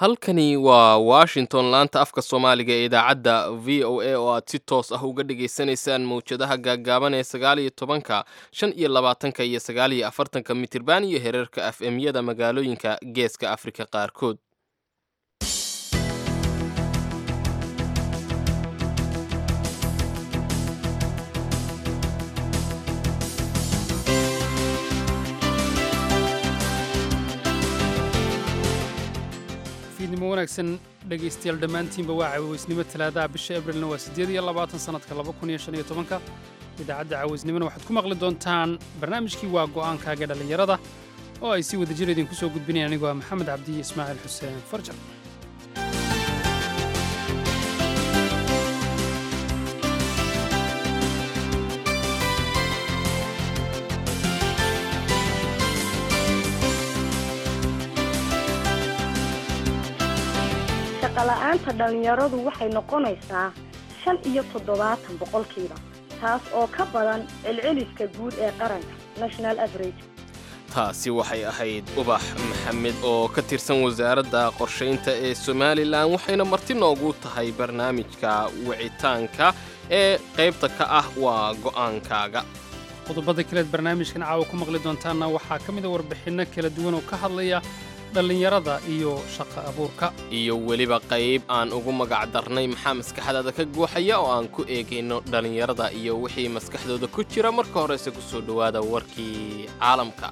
halkani waa washington laanta afka soomaaliga ee idaacadda v o a oo aad si toos ah uga dhagaysanaysaan mawjadaha gaaggaaban ee sagaal iyo tobanka shan iyo labaatanka iyo sagaal iyo afartanka mitirban iyo hereerka af emyada magaalooyinka geeska afrika qaarkood fiidnimo wanaagsan dhegaystayaal dhammaantiinba waa cawaysnimo talaadaha bisha abrilna waa siddeed iyo labaatan sannadka laba kun iyo shan iyo tobanka idaacadda cawaysnimona waxaad ku maqli doontaan barnaamijkii waa go'aankaaga dhallinyarada oo ay si wada jir idinku soo gudbinayaan anigoo ah maxamed cabdiyo ismaaciil xuseen farjar shaqola'aanta dhallinyaradu waxay noqonaysaa shan iyo toddobaatan boqolkiiba taas oo ka badan celceliska guud ee qaranka national average taasi waxay ahayd ubax maxamed oo ka tirsan wasaaradda qorshaynta ee somalilan waxayna marti noogu tahay barnaamijka wicitaanka ee qaybta ka ah waa go'aankaaga qodobada kaleed barnaamijkan caawa ku maqli doontaanna waxaa ka mid a warbixinno kala duwan oo ka hadlaya dhallinyarada iyo shaqo abuurka iyo weliba qayb aan ugu magac darnay maxaa maskaxdaada ka guuxaya oo aan ku eegayno dhallinyarada iyo wixii maskaxdooda ku jira marka horese ku soo dhowaada warkii caalamka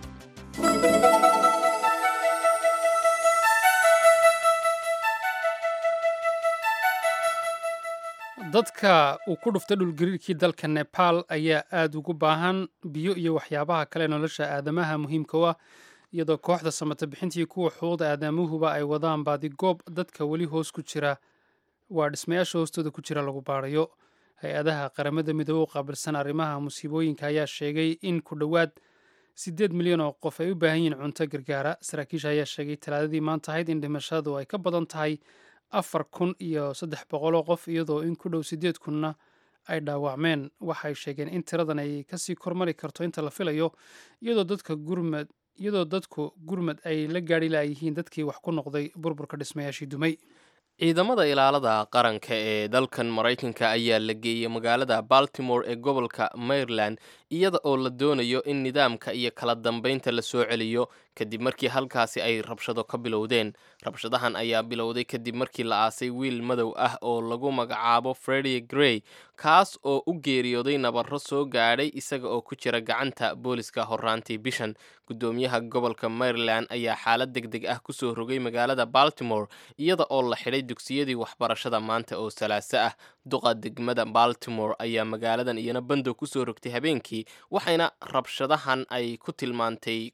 dadka uu ku dhuftay dhulgariirkii dalka nebaal ayaa aad ugu baahan biyo iyo waxyaabaha kale nolosha aadamaha muhiimka u ah iyadoo kooxda samata bixintii kuwa xuquuqda aadamuhuba ay wadaan baadigoob dadka weli hoos ku jira waa dhismayaasha hoostooda ku jira lagu baarayo hay-adaha qaramada midoobe u qaabilsan arrimaha musiibooyinka ayaa sheegay in ku dhowaad siddeed milyan oo qof ay u baahan yihiin cunto gargaara saraakiisha ayaa sheegay talaadadii maanta ahayd in dhimashadu ay ka badan tahay afar kun iyo saddex boqoloo qof iyadoo in ku dhow siddeed kunna ay dhaawacmeen waxay sheegeen in tiradan ay kasii kormari karto inta la filayo iyadoo dadka gurmad iyadoo dadku gurmad ay la gaadhi laayihiin dadkii wax ku noqday burburka dhismayaashii dumay ciidamada ilaalada qaranka ee dalkan maraykanka ayaa la geeyey magaalada baltimore ee gobolka maryland iyada oo la doonayo in nidaamka iyo kala dambaynta la soo celiyo kadib markii halkaasi ay rabshado ka bilowdeen rabshadahan ayaa bilowday kadib markii la aasay wiil madow ah oo lagu magacaabo fredi grey kaas oo u geeriyooday nabarro soo gaadhay isaga oo ku jira gacanta booliska horraantii bishan guddoomiyaha gobolka maryland ayaa xaalad deg deg ah kusoo rogay magaalada baltimore iyada oo la xidhay dugsiyadii waxbarashada maanta oo salaaso ah duqa degmada baltimore ayaa magaaladan iyana bandow kusoo rogtay habeenkii waxayna rabshadahan ay ku tilmaantay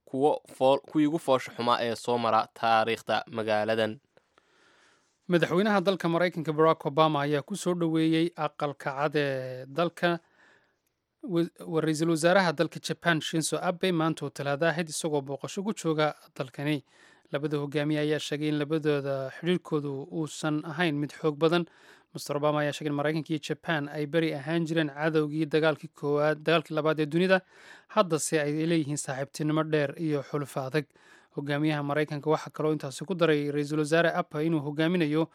kuwii ugu foosha xumaa ee soo mara taariikhda magaaladan madaxweynaha dalka maraykanka barack obama ayaa ku soo dhoweeyey aqalka cad ee dalka ra-iisul wasaaraha dalka jaban shinso abe maanta oo talaada ahayd isagoo booqasho ku jooga dalkani labada hogaamiye ayaa sheegay in labadooda xidhiirkoodu uusan ahayn mid xoog badan master obama ayaa sheegay in maraykanka iyo jaban ay beri ahaan jireen cadowgii dagaalkii koowaad dagaalkii labaad ee dunida haddase ay leeyihiin saaxiibtinimo dheer iyo xulufo adag hogaamiyaha maraykanka waxaa kaloo intaasi ku daray ra-iisul wasaare apa inuu hogaaminayo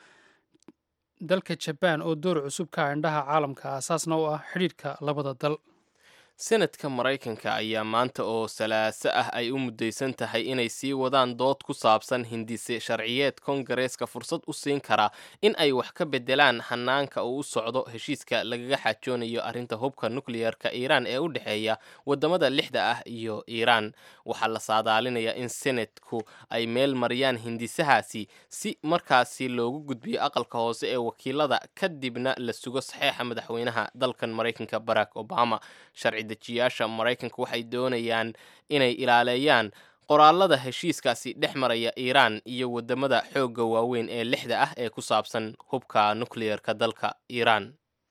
dalka jaban oo door cusub ka ah indhaha caalamka aasaasna u ah xidhiirka labada dal senadka maraykanka ayaa maanta oo salaaso ah ay u muddaysan tahay inay sii wadaan dood ku saabsan hindise sharciyeed kongareeska fursad u siin kara in ay wax ka beddelaan hanaanka uu u socdo heshiiska lagaga xajoonayo arrinta hubka nukleyerka iiraan ee u dhexeeya waddamada lixda ah iyo iiraan waxaa la saadaalinayaa in senadku ay meel mariyaan hindisahaasi si markaasi loogu gudbiyo aqalka hoose ee wakiilada kadibna la sugo saxeexa madaxweynaha dalkan maraykanka barack obama sharci dejiyaasha maraykanka waxay doonayaan inay ilaaleeyaan qoraalada heshiiskaasi dhex maraya iiraan iyo waddamada xoogga waaweyn ee lixda ah ee ku saabsan hubka nukleyerka dalka iiraan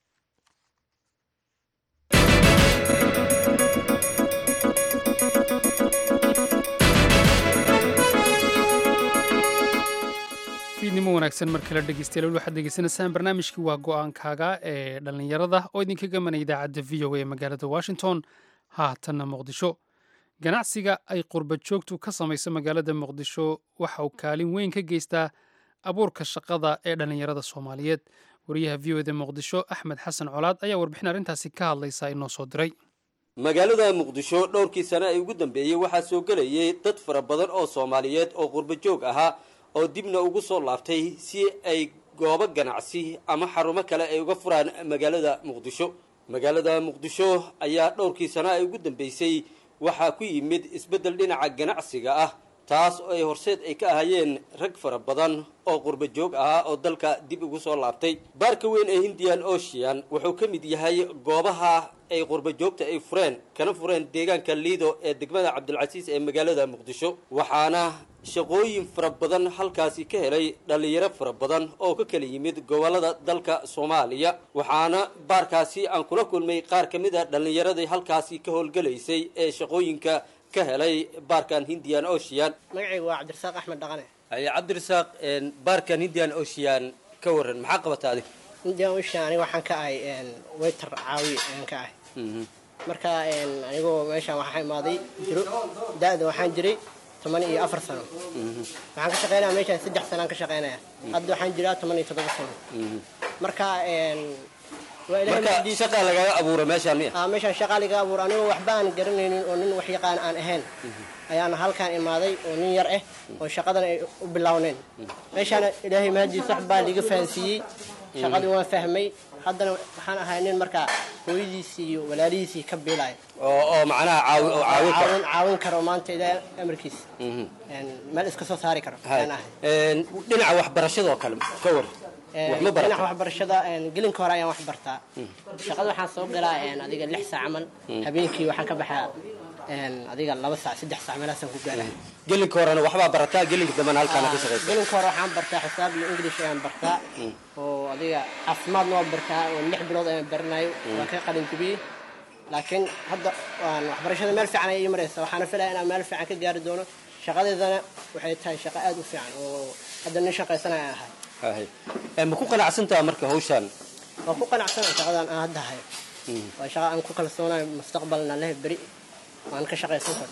fiidnimo wanaagsan mar kale dhegeystayaal waxaad degeysanaysaan barnaamijkii waa go-aankaaga ee dhallinyarada oo idinka gamanaya idaacadda v o a magaalada washington haatanna muqdisho ganacsiga ay qurba joogtu ka samayso magaalada muqdisho waxa uu kaalin weyn ka geystaa abuurka shaqada ee dhallinyarada soomaaliyeed wariyaha v o eda muqdisho axmed xasan colaad ayaa warbixin arrintaasi ka hadlaysa inoo soo diray magaalada muqdisho dhowrkii sane ee ugu dambeeyey waxaa soo gelayay dad fara badan oo soomaaliyeed oo qurbo joog ahaa oo dibna ugu soo laabtay si ay goobo ganacsi ama xarumo kale ay uga furaan magaalada muqdisho magaalada muqdisho ayaa dhowrkii sano ay ugu dambeysay waxaa ku yimid isbeddel dhinaca ganacsiga ah taas oo ay horseed ay ka ahayeen rag fara badan oo qurbo joog ahaa oo dalka dib ugu soo laabtay baarka weyn ee hindian ocean wuxuu ka mid yahay goobaha ay qurbo joogta ay fureen kana fureen deegaanka liido ee degmada cabdilcasiis ee magaalada muqdisho waxaana shaqooyin fara badan halkaasi ka helay dhallinyaro fara badan oo ka kala yimid gobolada dalka soomaaliya waxaana baarkaasi aan kula kulmay qaar ka mid a dhallinyaradii halkaasi ka howlgalaysay ee shaqooyinka ka helay baarkan hindian ocean magacaygu waa cabdirasaaq axmed dhaqane haye cabdirasaaq baarkan hindian ocean ka waran maxaa qabata adig hindian ocean aniga waxaan ka ahay wayter caawi ayaan ka ahay marka anigoo meeshaan waxaa imaaday jiro da-da waxaan jiray toban iyo afar sano waxaan ka shaqeynaya meeshaan saddex sanaan ka shaqeynaya hadda waxaan jiraa toban iyo toddoba sano marka waa ilahay marka mahadiis shaqaa lagaga abuura meeshaan miya aa meeshaan shaqaa liga abuur anigoo waxba aan garanaynin oo nin wax yaqaan aan ahayn ayaana halkaan imaaday oo nin yar ah oo shaqadan ay u bilowneen meeshaana ilaahay mahadiis wax baa liga fahansiiyey shaqadii waan fahmay haddana waxaan ahay nin markaa hooyadiisii iyo walaalihiisii ka biilaya oo oo macnaha caawi oo caawin kara caawin caawin karo maanta ilaahay amarkiisa meel iska soo saari karo Hay. ayaan ahay Een, dhinaca waxbarashadoo kale ka war wax ma dhinaca barata waxbarashada gelinka hore ayaan wax bartaa shaqada waxaan soo galaa adiga lix saac camal habeenkii waxaan ka baxaa adiga laba saac saddex saac meelaasaan ku gaara gelinka horena waxbaa barataa gelinka dambena halkaana ka shaqaysa gelinka hore waxaan bartaa xisaab iyo english ayaan bartaa oo adiga caafimaadna waan bartaa oo lix bilood ayaan baranayo waan ka qalin jebiyey laakiin hadda waan waxbarashada meel fiican ayay ii maraysa waxaana filaya inaan meel fiican ka gaari doono shaqadeedana waxay tahay shaqo aad u fiican oo hadda nin shaqaysanaya ahay Hay. Een, ma ku qanacsantaha marka hawshaan waan ku qanacsana shaqadan aan hadda hayo waa shaqa aan ku kalsoonayo mustaqbalna leh beri waan ka shaqaysan karo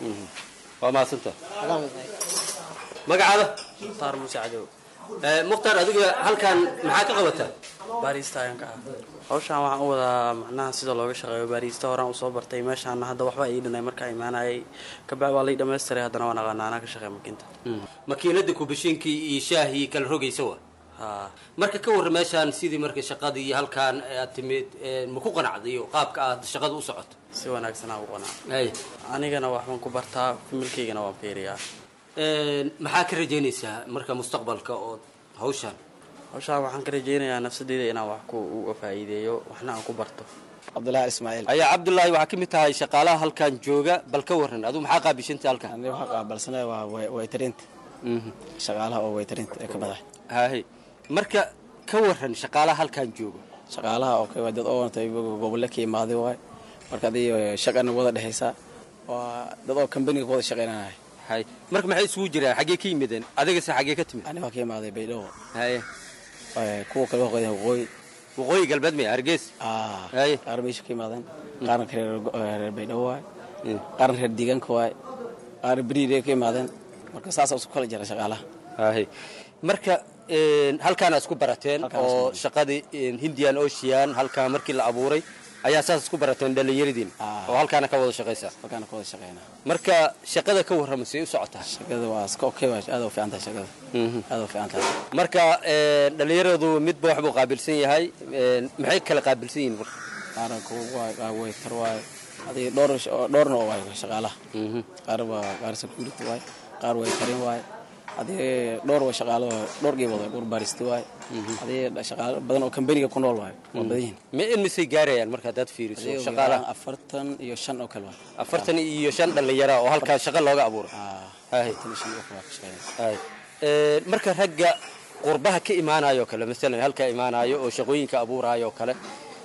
waa mahadsantaha adaan waday magacaada mukhtaar muuse cadow Ee, mukhtaar adiga halkaan maxaa ka qabataa baariista ayaan ka ah hawshaan waxaan u wadaa macnaha sida looga shaqeeyo baariista horaan usoo bartay meeshaana hadda waxba ii dhinay markaa imaanayay kabacdi waa lay dhammaystiray haddana waan aqaanaa anaa ka shaqeeya makiinta makiinada kubashiinkii iyo shaahii kala rogaysa wa haa marka ka warra meeshaan sidii marka shaqadii halkaan aad timid ee, ma ku qanacday iyo qaabka aad shaqada u socoto si wanaagsanaa u qanaa hay anigana waxbaan ku bartaa familkaygana waan fiiriyaa Een, maxaa ka rajaynaysaa marka mustaqbalka oo hawshaan hawshaan waxaan ka rajaynayaa nafsadeyda inaan wax ku uga faa'iideeyo waxna aan ku barto cabdulaahi ismaaciil ayaa cabdullaahi waxaa ka mid tahay shaqaalaha halkaan jooga bal ka waran adigu maxaa qaabishanta halkaan aniga waxaa qaabalsanaya waa way- waytarinta shaqaalaha oo waytarinta ee ka madax hahay marka ka waran shaqaalaha halkaan jooga shaqaalaha oo kale waa dad oo wantay gobolle ka imaaday waay marka adii shaqana wada dhexaysaa waa dad oo kambaniga ku wada shaqaynanahay hay marka maxay isugu jiraan xaggee ka yimideen adigase xaggee ka timid aniga waa ka imaaday baydhabo haye Ee, kuwa kale waa qoyaan waqooyi waqooyi galbeed miya hargeys Ah, Haye. qaar meesha ka imaadeen qaarna ka reer go- eh, reer baydhabo waay qaarna reer deegaanka waay qaarna beriire ka imaadeen marka saasaa isku kala jira shaqaalaha hahay marka een, halkaana isku barateen Halkaan isku oo barateen. shaqadii een, hindian ocean halkaa markii la abuuray ayaa saas isku barateen dhallinyaradiin Ah. oo halkaana ka wada shaqaysa halkaana ka wada shaqaynaa marka shaqada ka warrama say u socotaa shaqada waa iska okay waay aad u fiican tahay shaqada aad u fiican tahay marka een, dhallinyaradu midba waxbuu qaabilsan yahay een, maxay kala qaabilsan yihiin marka qaarna kuwa waay qaar waytar waay adiga dhowr sh- oo- dhowrna oo waay shaqaalaha qaar waa qaar security waay qaar waytarin waay adiga dhowr waa shaqaalo dhowr geebood waay dhowr baaristi waay adiga shaqaalo badan oo kambaniga ku nool waay waa badan yihiin ma in misay gaarayaan marka haddaad fiiriso adiga ugu shaqaalaha yaraan afartan iyo shan oo kale waay afartan iyo shan dhallinyara oo halkaa shaqo looga abuuro Ah, Haye. afartan iyo shan oo kale waa ka shaqeynaya Haye. Een, marka ragga qurbaha ka imaanayo kale masalan halkaa imaanayo oo shaqooyinka abuuraayo kale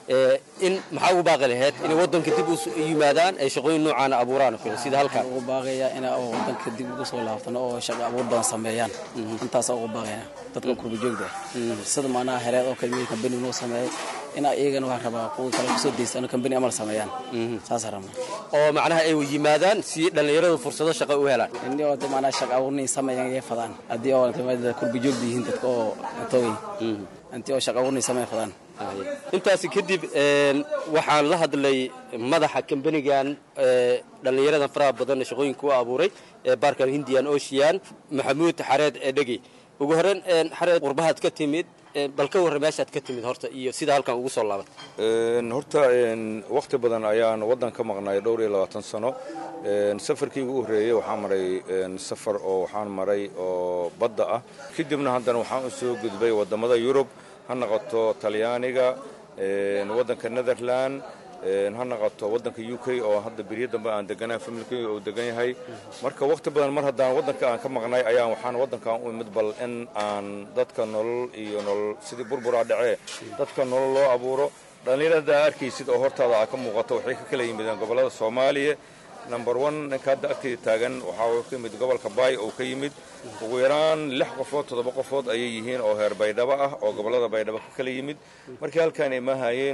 in maxaa ugu baaqi lahayd inay waddanka dib u yimaadaan ay shaqooyin noocaana abuuraan oo kale sida halkan ugu baaqaya inay waddanka dib ugu soo laabtano oo shaqo abuur badan sameeyaan intaasaa ugu baaqaya dadka kurba joogda sida macnaha hereed oo kale kambani noo sameeyay in iyagana waxaan rabaa kuwa kale kusoo daystaan kambani amal sameeyaan saasaan rabnaa oo macnaha ay yimaadaan si dhallinyaradu fursado shaqo u helaan indhi oo macnaha shaqo abuurnay sameeyaan ay fadaan haddii oo kurba joogda yihiin dadka oo toogay intii oo shaqo abuurnay sameey fadaan intaasi kadib waxaan la hadlay madaxa kambanigan dhallinyaradan faraha badan shaqooyinka u abuuray ee baarkan hindian ocean maxamuud xareed edhegi ugu horreyn xareed qurbahaad ka timid bal ka warra meeshaad ka timid horta iyo sida halkan ugu soo laabat horta wakhti badan ayaan waddan ka maqnay dhowr iyo labaatan sano safarkii ugu horreeyey waxaan maray safar oo waxaan maray oo badda ah kadibna haddana waxaan u soo gudbay waddamada yurub ha noqoto talyaaniga waddanka netherland ha noqoto waddanka u k oo hadda beryo dambe aan deganahay familkeyga uu degan yahay marka wakhti badan mar haddaan waddanka aan ka maqnay ayaan waxaan waddankan u imid bal in aan dadka nolol iyo nolol sidii burburaa dhacee dadka nolol loo abuuro dhallinyarada arkaysid oo hortaada aa ka muuqato waxay ka kala yimideen gobollada soomaaliya number one ninka hadda agtayda taagan waxaa ka yimid gobolka baay oo ka yimid ugu yaraan lix qofood toddoba qofood ayay yihiin oo heer baydhabo ah oo gobollada baydhabo ka kala yimid markii halkaan ay maahayeen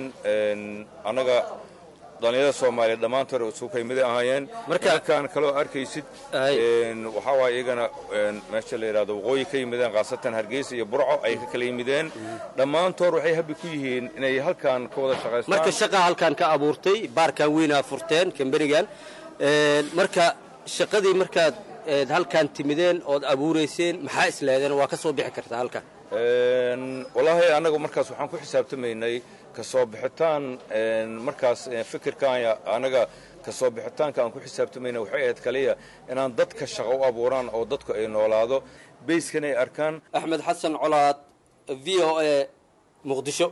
annaga dhallinyarada soomaaliya dhammaantood isugu ka yimid ahaayeen markaan kaloo arkaysid waxaa waay iyagana meesha la yidhahdo waqooyi ka yimideen khaasatan hargeysa iyo burco ay ka kala yimideen dhammaantood waxay habi ku yihiin inay halkaan ka wada shaqaystaan marka shaqa halkaan ka abuurtay baarkan weynaa furteen kambanigan marka shaqadii markaad halkaan timideen ood abuurayseen maxaa isleedeen waa ka soo bixi kartaa halkan wallaahi annagu markaas waxaan ku xisaabtamaynay ka soo bixitaan markaas fikirkan annaga ka soo bixitaanka aan ku xisaabtamayna waxay ahayd kaliya inaan dadka shaqo u abuuraan oo dadku ay noolaado bayskan ay arkaan axmed xasan colaad v o a muqdisho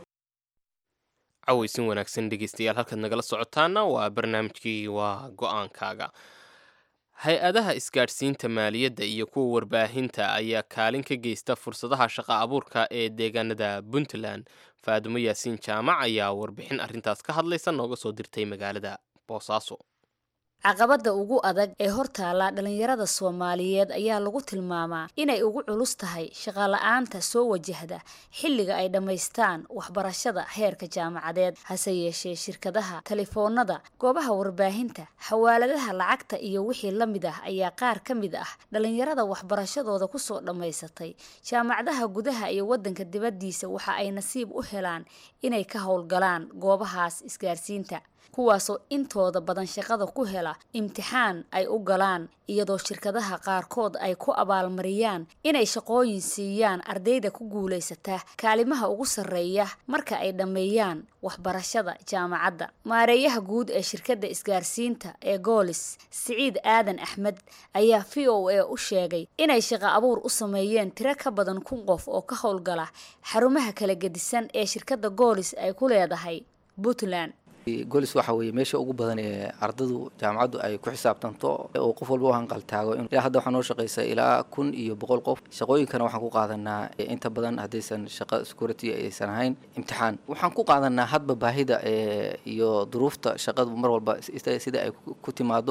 cawaysin wanaagsan dhegeystayaal halkaad nagala socotaana waa barnaamijkii waa go-aankaaga hay-adaha isgaadhsiinta maaliyadda iyo kuwa warbaahinta ayaa kaalin ka geysta fursadaha shaqa abuurka ee deegaanada puntland faadumo yaasiin jaamac ayaa warbixin arrintaas ka hadlaysa nooga soo dirtay magaalada boosaaso caqabadda ugu adag ee hortaala dhallinyarada soomaaliyeed ayaa lagu tilmaamaa inay ugu culus tahay shaqala-aanta soo wajahda xilliga ay dhammaystaan waxbarashada heerka jaamacadeed hase yeeshee shirkadaha talefoonada goobaha warbaahinta xawaaladaha lacagta iyo wixii la mid ah ayaa qaar ka mid ah dhallinyarada waxbarashadooda kusoo dhammaysatay jaamacadaha gudaha iyo waddanka dibaddiisa waxa ay nasiib u helaan inay ka howlgalaan goobahaas isgaarsiinta kuwaasoo intooda badan shaqada ku hela imtixaan ay u galaan iyadoo shirkadaha qaarkood ay ku abaalmariyaan inay shaqooyin siiyaan ardayda ku guulaysata kaalimaha ugu sarreeya marka ay dhammeeyaan waxbarashada jaamacadda maareeyaha guud ee shirkadda isgaarsiinta ee goolis siciid aadan axmed ayaa v o a u sheegay inay shaqo abuur u sameeyeen tiro ka badan kun qof oo ka howlgala xarumaha kala gedisan ee shirkadda goolis ay ku leedahay puntland golis waxa weeye meesha ugu badan ee ardadu jaamacaddu ay ku xisaabtanto oo qof walba u hanqaltaago ilaa hadda waxaa noo shaqaysa ilaa kun iyo boqol qof shaqooyinkana waxaan ku qaadanaa inta badan haddaysan shaqo security aysan ahayn imtixaan waxaan ku qaadanaa hadba baahida iyo duruufta shaqadu mar walba sida ay ku timaado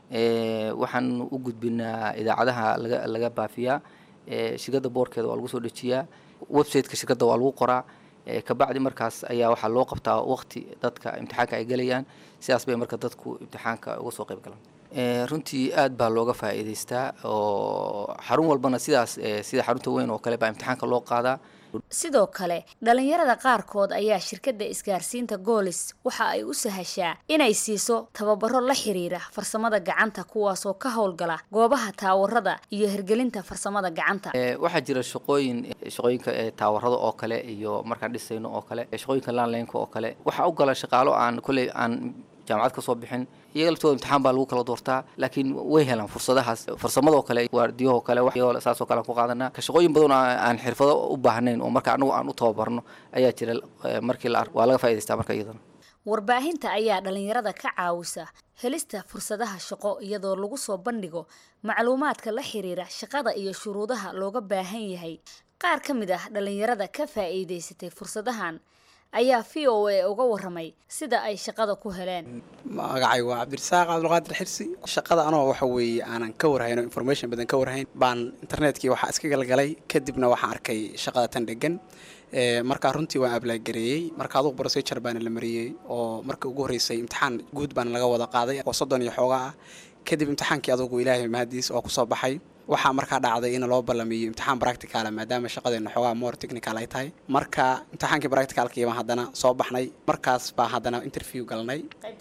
waxaan u gudbinaa idaacadaha laga laga baafiyaa shirkadda boorkeeda waa lagu soo dejiyaa websiteka shirkadda waa lagu qoraa kabacdi markaas ayaa waxaa loo qabtaa waqti dadka imtixaanka ay gelayaan sidaas bay marka dadku imtixaanka uga soo qayb galaan runtii aad baa looga faa'iidaystaa oo xarun walbana sidaas sida xarunta weyn oo kale baa imtixaanka loo qaadaa sidoo kale dhallinyarada qaarkood ayaa shirkadda isgaarsiinta goolis waxa ay u sahashaa inay siiso tababaro la xiriira farsamada gacanta kuwaasoo ka howlgala goobaha taawarada iyo hirgelinta farsamada gacanta waxaa jira shaqooyin shaqooyinka taawarada oo kale iyo markaan dhisayno oo kale shaqooyinka landlineka oo kale waxaa u gala shaqaalo aan kolley aan jaamacad ka soo bixin iyaga laftooda imtixaan baa lagu kala doortaa laakiin way helaan fursadahaas farsamadoo kale waardiyahoo kale saasoo kale aan ku qaadanaa ka shaqooyin badan aan xirfado u baahnayn oo marka anagu aan u tababarno ayaa jira markii la waa laga faa'idaystaa marka iyadana warbaahinta ayaa dhallinyarada ka caawisa helista fursadaha shaqo iyadoo lagu soo bandhigo macluumaadka la xiriira shaqada iyo shuruudaha looga baahan yahay qaar ka mid ah dhallinyarada ka faa'iidaysatay fursadahan ayaa v o a uga waramay sida ay shaqada ku heleen magacay waa cabdirasaaq cabdulqaadir xirsi shaqada anoo waxa weeye aanan ka warhayn oo information badan ka warhayn baan internetkii waxaa iska galgalay kadibna waxaan arkay shaqada tan dhegan markaa runtii waan ablagareeyey marka adugu procedure baana la mariyey oo marka ugu horreysay imtixaan guud baana laga wada qaaday oo soddon iyo xoogaa ah kadib imtixaankii adugu ilaahay mahadiis oo kusoo baxay waxaa markaa dhacday in loo ballamiyo imtixaan practicala maadaama shaqadeena xoogaa more technical ay tahay marka imtixaankii practicalkii baan haddana soo baxnay markaas baan haddana interview galnay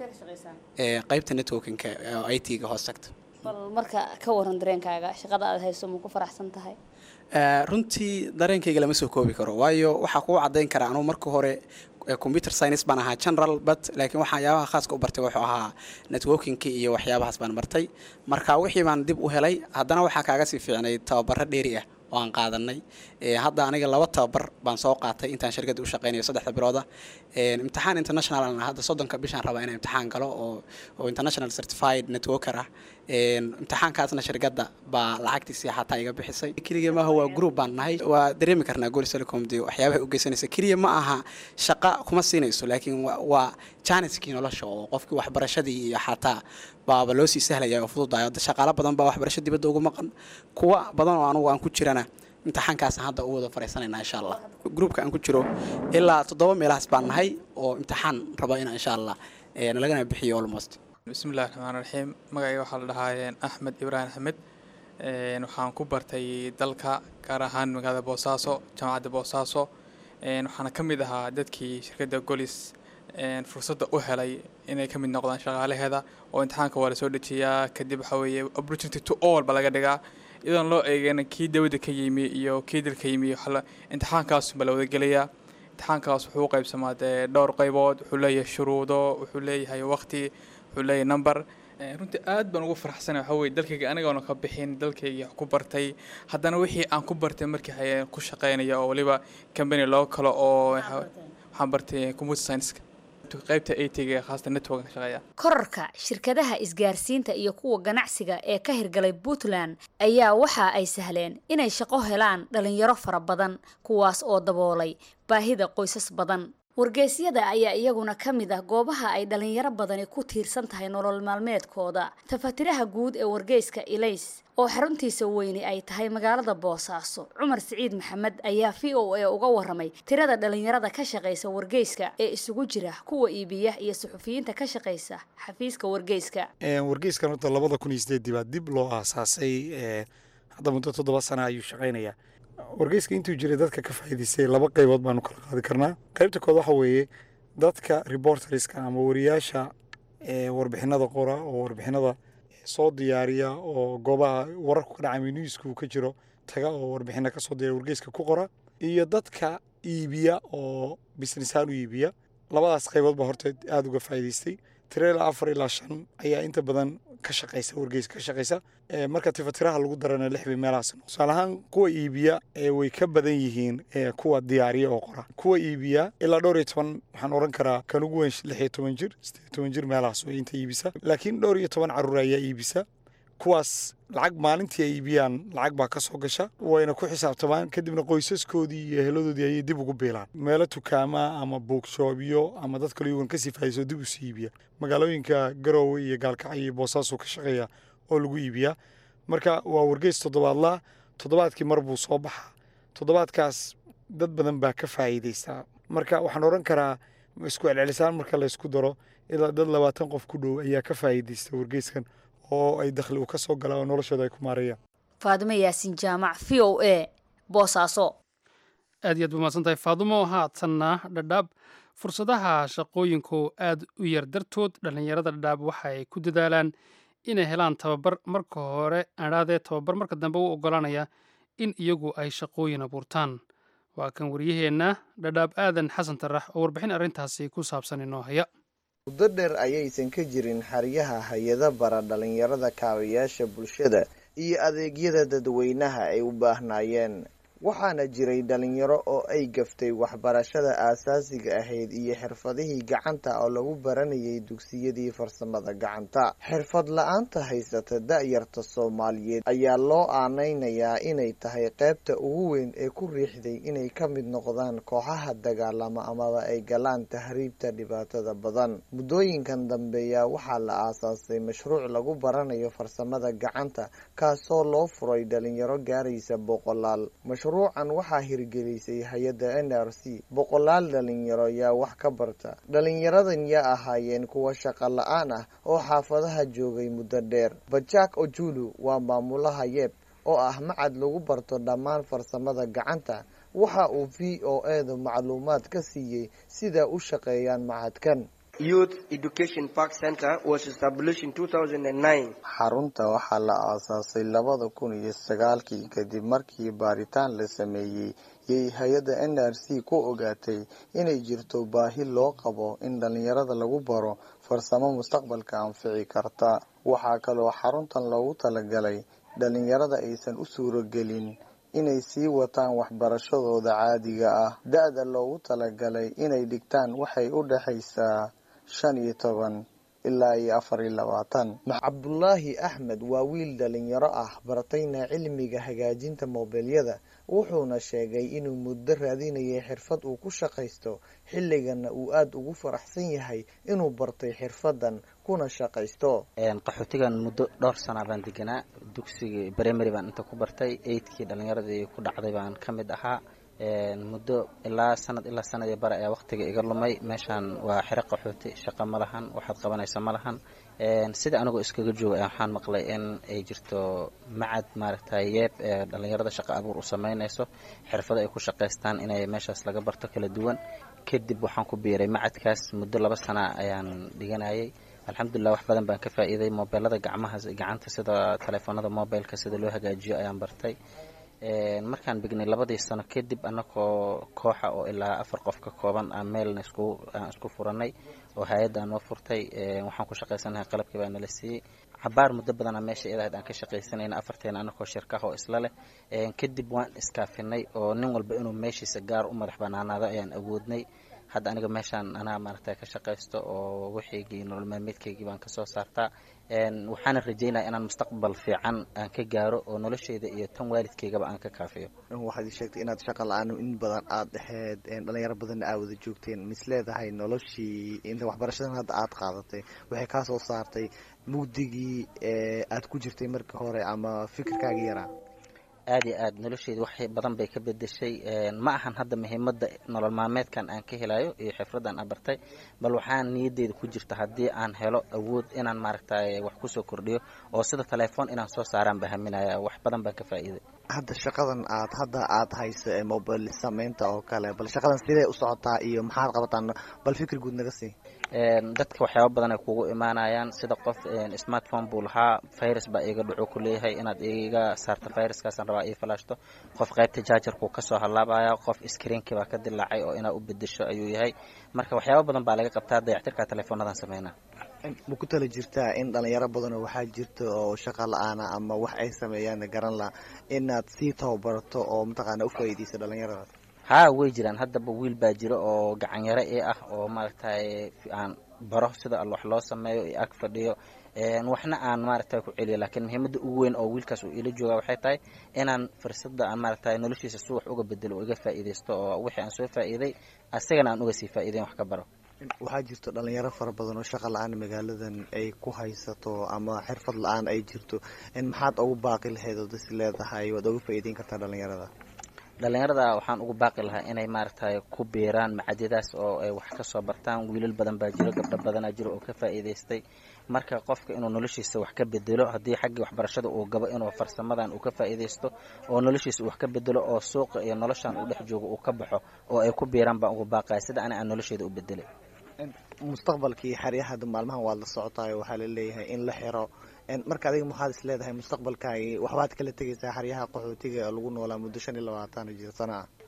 qaybta networkinka oo i t-ga hoos tagta bal marka ka waran dareenkaaga shaqada aad hayso ma ku faraxsan tahay runtii dareenkayga lama soo koobi karo waayo waxaa kugu caddayn karaa anugu marka hore computer science baan ahaa general but laakiin waxyaabaha khaaska u bartay wuxuu ahaa networkingki iyo waxyaabahaas baan bartay marka wixii baan dib u helay haddana waxaa kaaga sii fiicnay tababaro dheeri ah oo aan qaadanay hadda aniga laba tababar baan soo qaatay intaan shirkadda u shaqeynayo saddexda bilooda imtixaan international hadda soddonka bishaan rabaa inaan imtixaan galo oo oo international certified networker ah imtixaankaasna shirkadda baa lacagtiisii xataa iga bixisay keliya maaha waa group baan nahay waa dareemi karnaa golis telecom dee waxyaabaha u geysanaysa keliya ma aha shaqa kuma siinayso laakiin waa janiskii nolosha oo qofkii waxbarashadii iyo xataa baaba loo sii sahlaya oo fududayo shaqaalo badan baa waxbarasho dibadda ugu maqan kuwa badan oo anugu aan ku jirana imtixaankaas hadda u wada fariisanayna insha allah groupka aan ku jiro ilaa toddoba meelahaas baan nahay oo imtixaan raba inaan insha allah nalagana bixiyo almost bismillahi raxmaan raxiim magacayga waxaa la dhahaa axmed ibraahim axmed waxaan ku bartay dalka gaar ahaan magaalada boosaaso jaamacadda boosaaso waxaana ka mid ahaa dadkii shirkadda golis fursadda u helay inay ka mid noqdaan shaqaalaheeda oo imtixaanka waa lasoo dejiyaa kadib waxaa weeye opportunity to all ba laga dhigaa iyadoon loo eegeen kii dawladda ka yimi iyo kii dalka yimi imtixaankaasunba la wadagelayaa imtixaankaas wuxuu u qaybsamaa dee dhowr qaybood wuxuu leeyahay shuruudo wuxuu leeyahay waqti wuxuu leeyahay number runtii aad baan ugu faraxsanay waxaa weye dalkayga anigoona ka bixin dalkayga ku bartay haddana wixii aan ku bartay markii ku shaqeynaya oo waliba company loo kalo oo waxaan bartay computer science qaybta atga ee khaasata network ka shaqeeya korarka shirkadaha isgaarsiinta iyo kuwa ganacsiga ee ka hirgalay puntland ayaa waxa ay sahleen inay shaqo helaan dhalinyaro fara badan kuwaas oo daboolay baahida qoysas badan wargeysyada ayaa iyaguna ka mid ah goobaha ay dhalinyaro badani ku tiirsan tahay nolol maalmeedkooda tafatiraha guud ee wargeyska ilays oo xaruntiisa weyni ay tahay magaalada boosaaso cumar siciid maxamed ayaa v o a uga waramay tirada dhalinyarada ka shaqaysa wargeyska ee isugu jira kuwa iibiya iyo suxufiyiinta ka shaqaysa xafiiska wargeyska wargeyskan horta labada kun iyo sideedii baa dib loo aasaasay hadda muddo toddoba sana ayuu shaqaynayaa wargeyska intuu jiray dadka ka faa'iidaystay laba qaybood baanu kala qaadi karnaa qaybta kood waxa weeye dadka reporterska ama wariyaasha warbixinada qora oo warbixinada soo diyaariya oo goobaha wararku ka dhacay newsku ka jiro taga oo warbixina kasoo diyaariya wargeyska ku qora iyo dadka iibiya oo businessaan u iibiya labadaas qaybood baa horta aada uga faa'iidaystay tiro ilaa afar ilaa shan ayaa inta badan ka shaqaysa wargeyska ka shaqaysa marka tifatiraha lagu darana lix bay meelahaas tusaale ahaan kuwa iibiya way ka badan yihiin kuwa diyaariya oo qora kuwa iibiya ilaa dhowr iyo toban waxaan oran karaa kan ugu weyn lix iyo toban jir sideed iyo toban jir meelahaas way inta iibisa laakiin dhowr iyo toban caruur ayaa iibisa kuwaas lacag maalintii ay iibiyaan lacag baa ka soo gasha wayna ku xisaabtamaan kadibna qoysaskoodii iyo eheladoodii ayay dib ugu biilaan meelo tukaama ama buugshoobyo ama dad kale yugan kasii faa'iidayso dib usii iibiya magaalooyinka garoowe iyo gaalkacyo iyo boosaasu ka shaqeeya oo lagu iibiyaa marka waa wargeys toddobaadlaa toddobaadkii mar buu soo baxaa toddobaadkaas dad badan baa ka faa'iidaysta marka waxaan odhan karaa isku celcelisaan marka la ysku daro ilaa dad labaatan qof ku dhow ayaa ka faa'iidaysta wargeyskan oo ay dakhli u ka soo galaan oo noloshooda ay ku maareeyaan faadimo yaasin jaamac v o a boosaaso aad iyo aad ba mahadsan tahay faadumo haatanna dhadhaab fursadaha shaqooyinku aad u yar dartood dhallinyarada dhadhaab waxa ay ku dadaalaan inay helaan tababar marka hore adhaadee tababar marka dambe u oggolaanaya in iyagu ay shaqooyin abuurtaan waa kan wariyaheenna dhadhaab aadan xasan tarax oo warbixin arrintaasi ku saabsan inoo haya muddo dheer ayaysan ka jirin xeryaha hay-ada bara dhallinyarada kaabayaasha bulshada iyo adeegyada dadweynaha ay u baahnaayeen waxaana jiray dhalinyaro oo ay gaftay waxbarashada aasaasiga ahayd iyo xirfadihii gacanta oo lagu baranayay dugsiyadii farsamada gacanta xirfad la-aanta haysata da-yarta soomaaliyeed ayaa loo aaneynayaa inay tahay qeybta ugu weyn ee ku riixday inay ka mid noqdaan kooxaha dagaalama amaba ay galaan tahriibta dhibaatada badan muddooyinkan dambeeya waxaa la aasaasay mashruuc lagu baranayo farsamada gacanta kaasoo loo furay dhalinyaro gaaraysa boqolaal mashruucan waxaa hirgelisay hay-adda n r c boqolaal dhalinyaro yaa wax ka barta dhalinyaradan yaa ahaayeen kuwa shaqo la-aan ah oo xaafadaha joogay muddo dheer bajak ojulu waa maamulaha yeeb oo ah macad lagu barto dhammaan farsamada gacanta waxa uu v o edu macluumaad ka siiyey sida u shaqeeyaan macadkan Youth Education Park Center was established in 2009. xarunta waxaa la aasaasay labada kun iyo sagaalkii kadib markii baaritaan la sameeyey yay hay-adda n r c ku ogaatay inay jirto baahi loo qabo in dhalinyarada lagu baro farsamo mustaqbalka anfici karta waxaa kaloo xaruntan loogu talagalay dhalinyarada aysan u suuragelin inay sii wataan waxbarashadooda caadiga ah da-da loogu talagalay inay dhigtaan waxay u dhexaysaa shan iyo toban ilaa iyo afar iyo labaatan cabdulaahi axmed waa wiil dhalinyaro ah bartayna cilmiga hagaajinta moobilyada wuxuuna sheegay inuu muddo raadinayay xirfad uu ku shaqaysto xilligana uu aada ugu faraxsan yahay inuu bartay xirfadan kuna shaqaysto qaxootigan muddo dhowr sana baan deganaa dugsigii primary baan inta ku bartay eidkii dhalinyaradii ku dhacday baan ka mid ahaa muddo ilaa sanad ilaa sanad iyo bare ayaa waqtiga iga lumay meeshaan waa xero qaxooti shaqo ma lahan waxaad qabanaysa ma lahan sida anigoo iskaga jooga waxaan maqlay in ay jirto macad maaragtay yeeb ee dhalinyarada shaqo abuur u sameynayso xirfado ay ku shaqaystaan inay meeshaas laga barto kala duwan kadib waxaan ku biiray macadkaas muddo laba sana ayaan dhiganayay alxamdulilah wax badan baan ka faa'iiday mobeelada gacmaha gacanta sida telefoonada mobileka sida loo hagaajiyo ayaan bartay markaan bignay labadii sano kadib anagoo kooxa oo ilaa afar qof ka kooban aan meelna isku aan isku furanay oo hay-adda noo furtay waxaan ku shaqaysanahay qalabkii baa nala siiyey cabaar muddo badana meesha iyadahayd aan ka shaqaysanayna afarteena anagoo shirkaha oo isla leh kadib waan iskaafinay oo nin walba inuu meeshiisa gaar u madax banaanaado ayaan awoodnay hadda aniga meeshaan anaa maaragtay ka shaqaysto oo wixiigii nolol maalmeedkaygii baan kasoo saartaa waxaana rajeynaya inaan mustaqbal fiican aan ka gaaro oo nolosheyda iyo tan waalidkaygaba aan ka kaafiyo waxaad sheegtay inaad shaqa la-aan in badan aada dhexeed dhalinyaro badanna aa wada joogteen mis leedahay noloshii inta waxbarashadan hadda aada qaadatay waxay kaa soo saartay mugdigii aad ku jirtay markii hore ama fikirkaaga yaraa aada iyo aad nolosheyda wax badan bay ka bedeshay ma ahan hadda muhiimada nolol maalmeedkan aan ka helayo iyo xifradan aan bartay bal waxaan niyadeyda ku jirta haddii aan helo awood inaan maaragtay wax kusoo kordhiyo oo sida telefoon inaan soo saaraan ba haminaya wax badan baan ka faa'iiday hadda shaqadan aad hadda aada hayso ee mobile sameynta oo kale bal shaqadan sidee u socotaa iyo maxaad qabataan bal fikir guud naga sii dadka waxyaaba badan ay kugu imaanayaan sida qof smartphone buu lahaa virus baa iga dhaco ku leeyahay inaad iga saarto viruskaasaan rabaa ii falaashto qof qaybta jaajarkuu kasoo halaabaya qof screenkii baa ka dilaacay oo inaad u bedesho ayuu yahay marka waxyaaba badan baa laga qabtaa dayactirka teleefoonadan sameynaa ma ku tala jirtaa in dhalinyaro badanoo waxaa jirta oo shaqa la-aana ama wax ay sameeyaan garan la inaad sii tababarato oo mataqaana ufaa'iideyso dhalinyaradaas haa way jiraan haddaba wiil baa jiro oo gacanyaro i ah oo maaragtay aan baro sida wax loo sameeyo iyo ag fadhiyo waxna aan maaragtay ku celiyo laakiin muhiimada ugu weyn oo wiilkaas uu ila jooga waxay tahay inaan fursada aan maaragtay noloshiisa si wax uga bedelo oo iga faa'iidaysto oo wixii aan soo faa'iiday asagana aan uga sii faa'iidayn wax ka baro waxaa jirto dhalinyaro fara badan oo shaqa la-aan magaaladan ay ku haysato ama xirfad la-aan ay jirto maxaad ugu baaqi lahayd oo dasi leedahay waad uga faa'iideyn kartaa dhalinyarada dhalinyarada waxaan ugu baaqi lahaa inay maaragtay ku biiraan macadyadaas oo ay wax kasoo bartaan wiilal badan baa jiro gabdho badanaa jiro oo ka faa'iidaystay marka qofka inuu noloshiisa wax ka bedelo haddii xaggii waxbarashada uu gabo inuu farsamadan uu ka faa'iidaysto oo noloshiisa wax ka bedelo oo suuqa iyo noloshan uu dhex joogo uu ka baxo oo ay ku biiraan baan ugu baaqaya sida ani aan nolosheeda u bedelay mustaqbalkii xeryaha maalmahan waad la socotaayo waxaa la leeyahay in la xiro marka adiga maxaad is leedahay mustaqbalkaagi waxbaad kala tegaysaa xeryaha qaxootiga ee lagu noolaa muddo shan iyo labaatan jir sana ah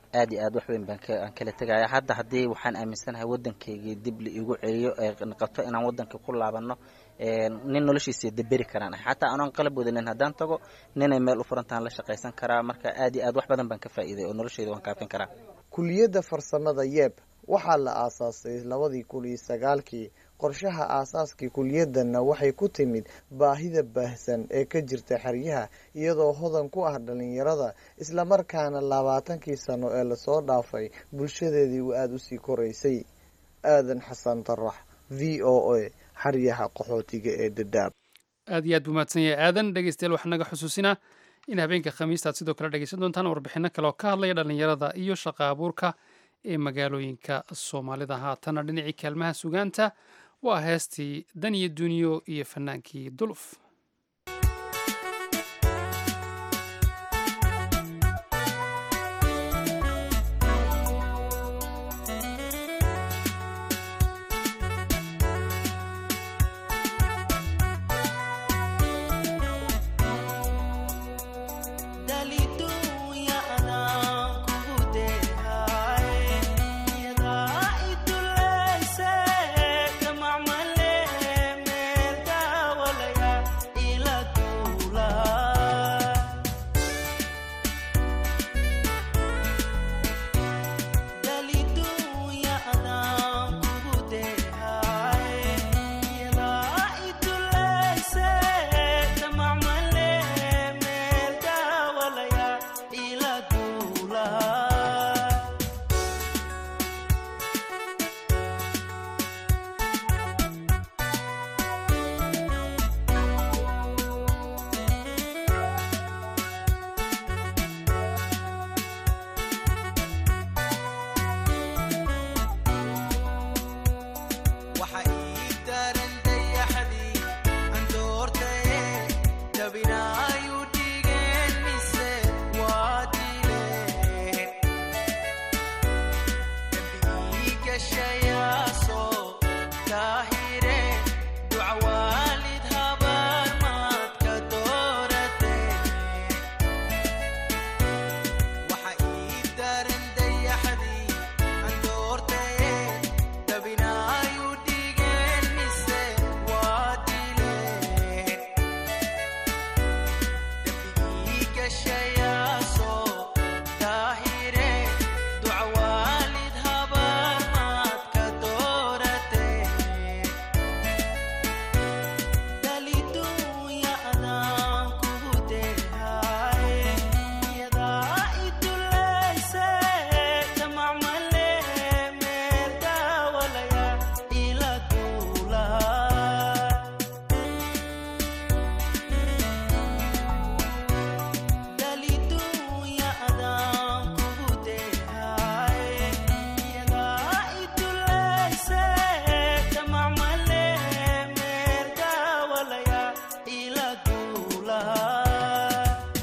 aad iyo aad wax weyn baan ka- aan kala tegaya hadda haddii waxaan aaminsanahay waddankaygii dib la igu celiyo ee noqoto inaan waddanka ku laabano een, nin noloshiisa deberi karaan ahay xataa anoon qalab wadanin haddaan tago ninay meel u furantaan la shaqaysan karaa marka aad iyo aad wax badan baan ka faa'iiday oo noloshayda waan kaafin karaa kuliyadda farsamada yeeb waxaa la aasaasay labadii kun iyo sagaalkii qorshaha aasaaskii kuliyaddanna waxay ku timid baahida baahsan ee ka jirta xeryaha iyadoo hodan ku ah dhalinyarada islamarkaana labaatankii sano ee lasoo dhaafay bulshadeedii uu aada usii koraysay aadan xasan tarax v o a xeryaha qaxootiga ee dadaab aad iyo aad buu mahadsan yahay aadan dhegeystayaal waxaa naga xusuusinaa in habeenka khamiista aad sidoo kale dhegeysan doontaan warbixino kale oo ka hadlaya dhallinyarada iyo shaqa abuurka ee magaalooyinka soomaalida haatana dhinacii kaalmaha sugaanta waa heestii dan iyo duniyo iyo fanaankii duluf waxa ii daran dayaxdii aan doortaye jabinaayu dhigeen mise waa dileen dambi ii gashayaasoo daahire duca waalid habaar maad ka doorateen waxa ii daran dayaxdii aan doortaye dabinaayu dhigeen mise waa dileen dembigii gashayaasoo daahire duca waalid habaar maad ka doorateen daliduunya adaan kugu deehaye iyadaa idulayse damacmale meel daawalaya ila duulaa daliduunya adaan kugu deehaye iyadaa idulayse damacmale meel daawalaya ila duulaa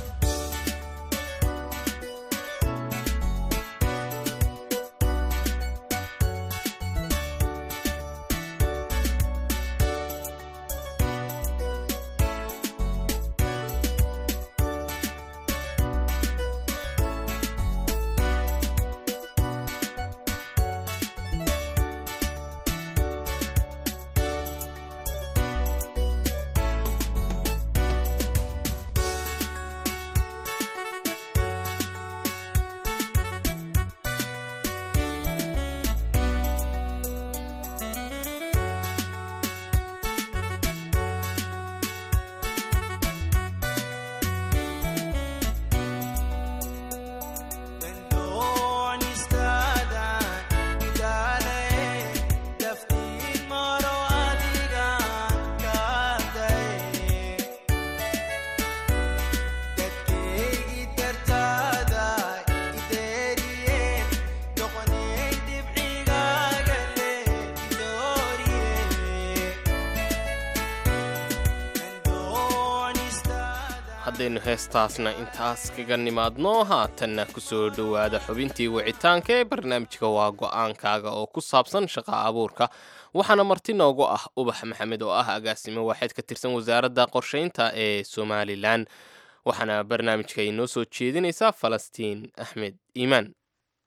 haddaynu heestaasna intaas kaga nimaadno haatanna ku soo dhowaada xubintii wicitaanka ee barnaamijka waa go'aankaaga oo ku saabsan shaqa abuurka waxaana marti noogu ah ubax maxamed oo ah agaasimo waaxeed ka tirsan wasaaradda qorshaynta ee somalilan waxaana barnaamijka inoo soo jeedinaysaa falastiin axmed iimaan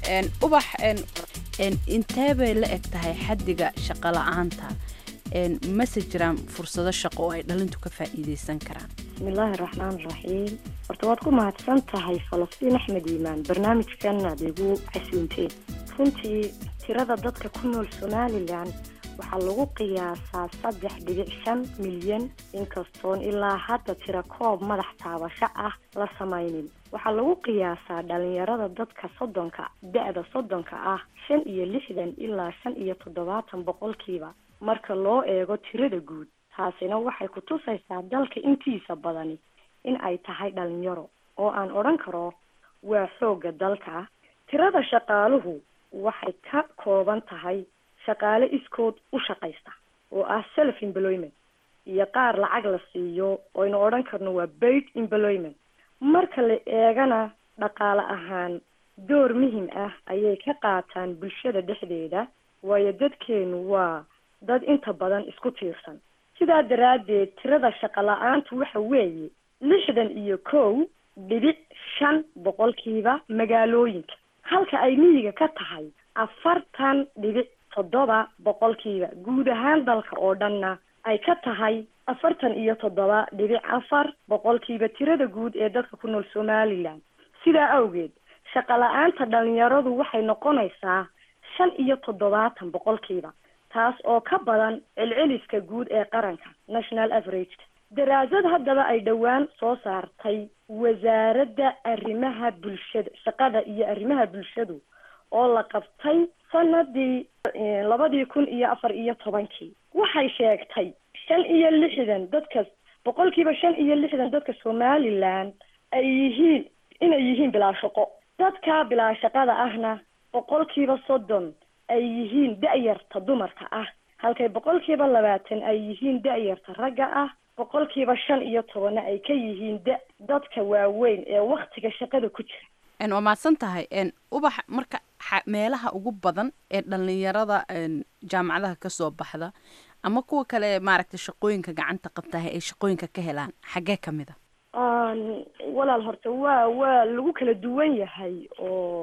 ubax intee bay la eg tahay xaddiga shaqo la-aanta mase jiraan fursado shaqo oo ay dhalintu ka faa'iideysan karaan bismillaahi raxmaan raxiim horta waad ku mahadsan tahay falastiin axmed iimaan barnaamijkan aad igu casuunteen runtii tirada dadka ku nool somalilan waxaa lagu qiyaasaa saddex dhibic shan milyan inkastoon ilaa hadda tira koob madax taabasho ah la samaynin waxaa lagu qiyaasaa dhalinyarada dadka soddonka da-da soddonka ah shan iyo lixdan ilaa shan iyo toddobaatan boqolkiiba marka loo eego tirada guud taasina waxay ku tusaysaa dalka intiisa badani in ay tahay dhalinyaro oo aan odhan karo waa xoogga dalka tirada shaqaaluhu waxay ka kooban tahay shaqaale iskood u shaqaysta oo ah self employment iyo qaar lacag la siiyo oynu odhan karno waa paid employment marka la eegana dhaqaale ahaan door muhim ah ayay ka qaataan bulshada dhexdeeda waayo dadkeenu waa dad inta badan isku tiirsan sidaa daraaddeed tirada shaqo la-aantu waxa weeye lixdan iyo kow dhibic shan boqolkiiba magaalooyinka halka ay miyiga ka tahay afartan dhibic toddoba boqolkiiba guud ahaan dalka oo dhanna ay ka tahay afartan iyo toddoba dhibic afar boqolkiiba tirada guud ee dadka ku nool somalilan sidaa awgeed shaqo la-aanta dhalinyaradu waxay noqonaysaa shan iyo toddobaatan boqolkiiba taas oo ka badan celceliska guud ee qaranka national average daraasad haddaba ay dhowaan soo saartay wasaaradda arrimaha bulshada shaqada iyo arrimaha bulshadu oo la qabtay sanadii labadii kun iyo afar iyo tobankii waxay sheegtay shan iyo lixdan dadka boqolkiiba shan iyo lixdan dadka somalilan ay yihiin inay yihiin bilaa shaqo dadka bilaa shaqada ahna boqolkiiba soddon ay yihiin da-yarta dumarka ah halkay boqolkiiba labaatan ay yihiin da-yarta ragga ah boqolkiiba shan iyo tobanna ay ka yihiin da dadka waaweyn ee waktiga shaqada ku jira waa mahadsan tahay ubax marka meelaha ugu badan ee dhalinyarada jaamacadaha kasoo baxda ama kuwa kale maaragtay shaqooyinka gacanta qabtaha ay shaqooyinka ka helaan xaggee kamid a walaal horta waa waa lagu kala duwan yahay oo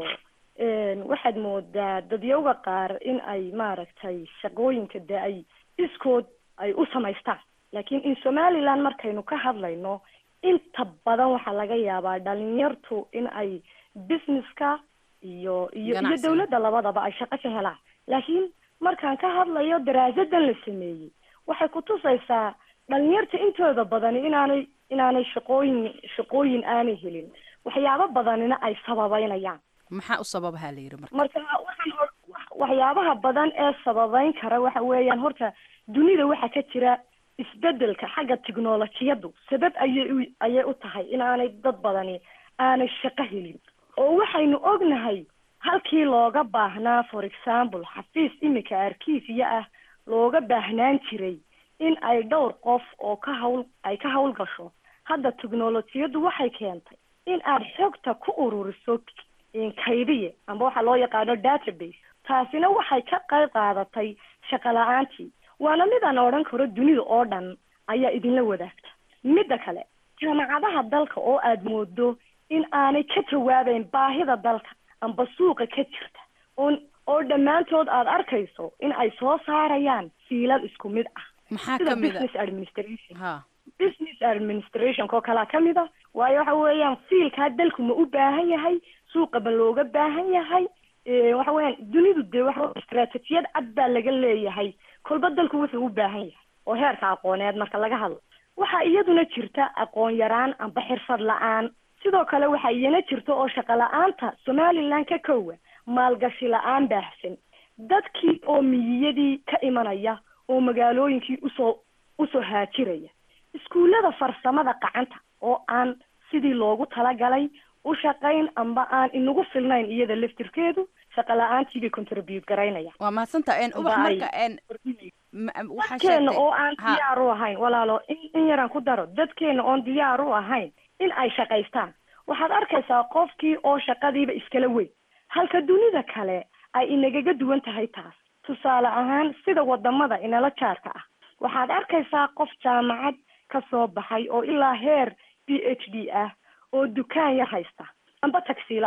waxaad moodaa dadyowga qaar in ay maaragtay shaqooyinka de ay iskood ay u samaystaan laakiin in somaliland markaynu ka hadlayno inta badan waxaa laga yaabaa dhalinyartu in ay businesska iyo iyo iyo dawladda labadaba ay shaqo ka helaan laakiin markaan ka hadlayo daraasadan la sameeyey waxay kutusaysaa dhalinyarta intooda badani inaanay inaanay shaqooyin shaqooyin aanay helin waxyaabo badanina ay sababeynayaan maxaa u sababaha la yidhi marka marka waxaan waxyaabaha badan ee sababeyn kara waxa weeyaan horta dunida waxaa ka jira isbedelka xagga tiknolojiyadu sabab ayay u ayay u tahay inaanay dad badani aanay shaqo helin oo waxaynu ognahay halkii looga baahnaa for example xafiis iminka arkiisiya ah looga baahnaan jiray in ay dhowr qof oo ka hawl ay ka hawl gasho hadda tiknolojiyadu waxay keentay in aad xogta ku ururiso kaydiye amba waxaa loo yaqaano database taasina waxay ka qayb qaadatay shaqo la-aantii waana mid aan odhan karo dunida oo dhan ayaa idinla wadaagta midda kale jaamacadaha dalka oo aad moodo in aanay ka jawaabeyn baahida dalka amba suuqa ka jirta on oo dhammaantood aad arkayso in ay soo saarayaan fiilad isku mid ah maxaa sida kamid business administration ha business administration koo kalaa kamid a waayo waxa weeyaan fiilkaa dalku ma u baahan yahay suuqa ma looga baahan yahay waxa weeyaan dunidu dee waxa istaraatijiyad cad baa laga leeyahay kolba dalku wuxuu u baahan yahay oo heerka aqooneed marka laga hadlo waxaa iyaduna jirta aqoon yaraan amba xirfad la-aan sidoo kale waxaa iyana jirta oo shaqo la-aanta somaliland ka kowa maalgashi la-aan baahsan dadkii oo miyiyadii ka imanaya oo magaalooyinkii usoo usoo haajiraya iskuullada farsamada gacanta oo aan sidii loogu talagalay u shaqayn amba aan inagu filnayn iyada laftirkeedu shaqo la-aantii bay contribute garaynaya waa mahadsantaha en ubax Amba ay- marka en ma- waxaa dadkeena sheegtay oo aan ha diyaar u ahayn walaalo in in yaraan ku daro dadkeena oon diyaar u ahayn in ay shaqaystaan waxaad arkaysaa qofkii oo shaqadiiba iskala weyn halka dunida kale ay inagaga duwan tahay taas tusaale ahaan sida wadamada inala jaarka ah waxaad arkaysaa qof jaamacad ka soo baxay oo ilaa heer b h d ah oo dukaan yar haysta amba tagsiilo ah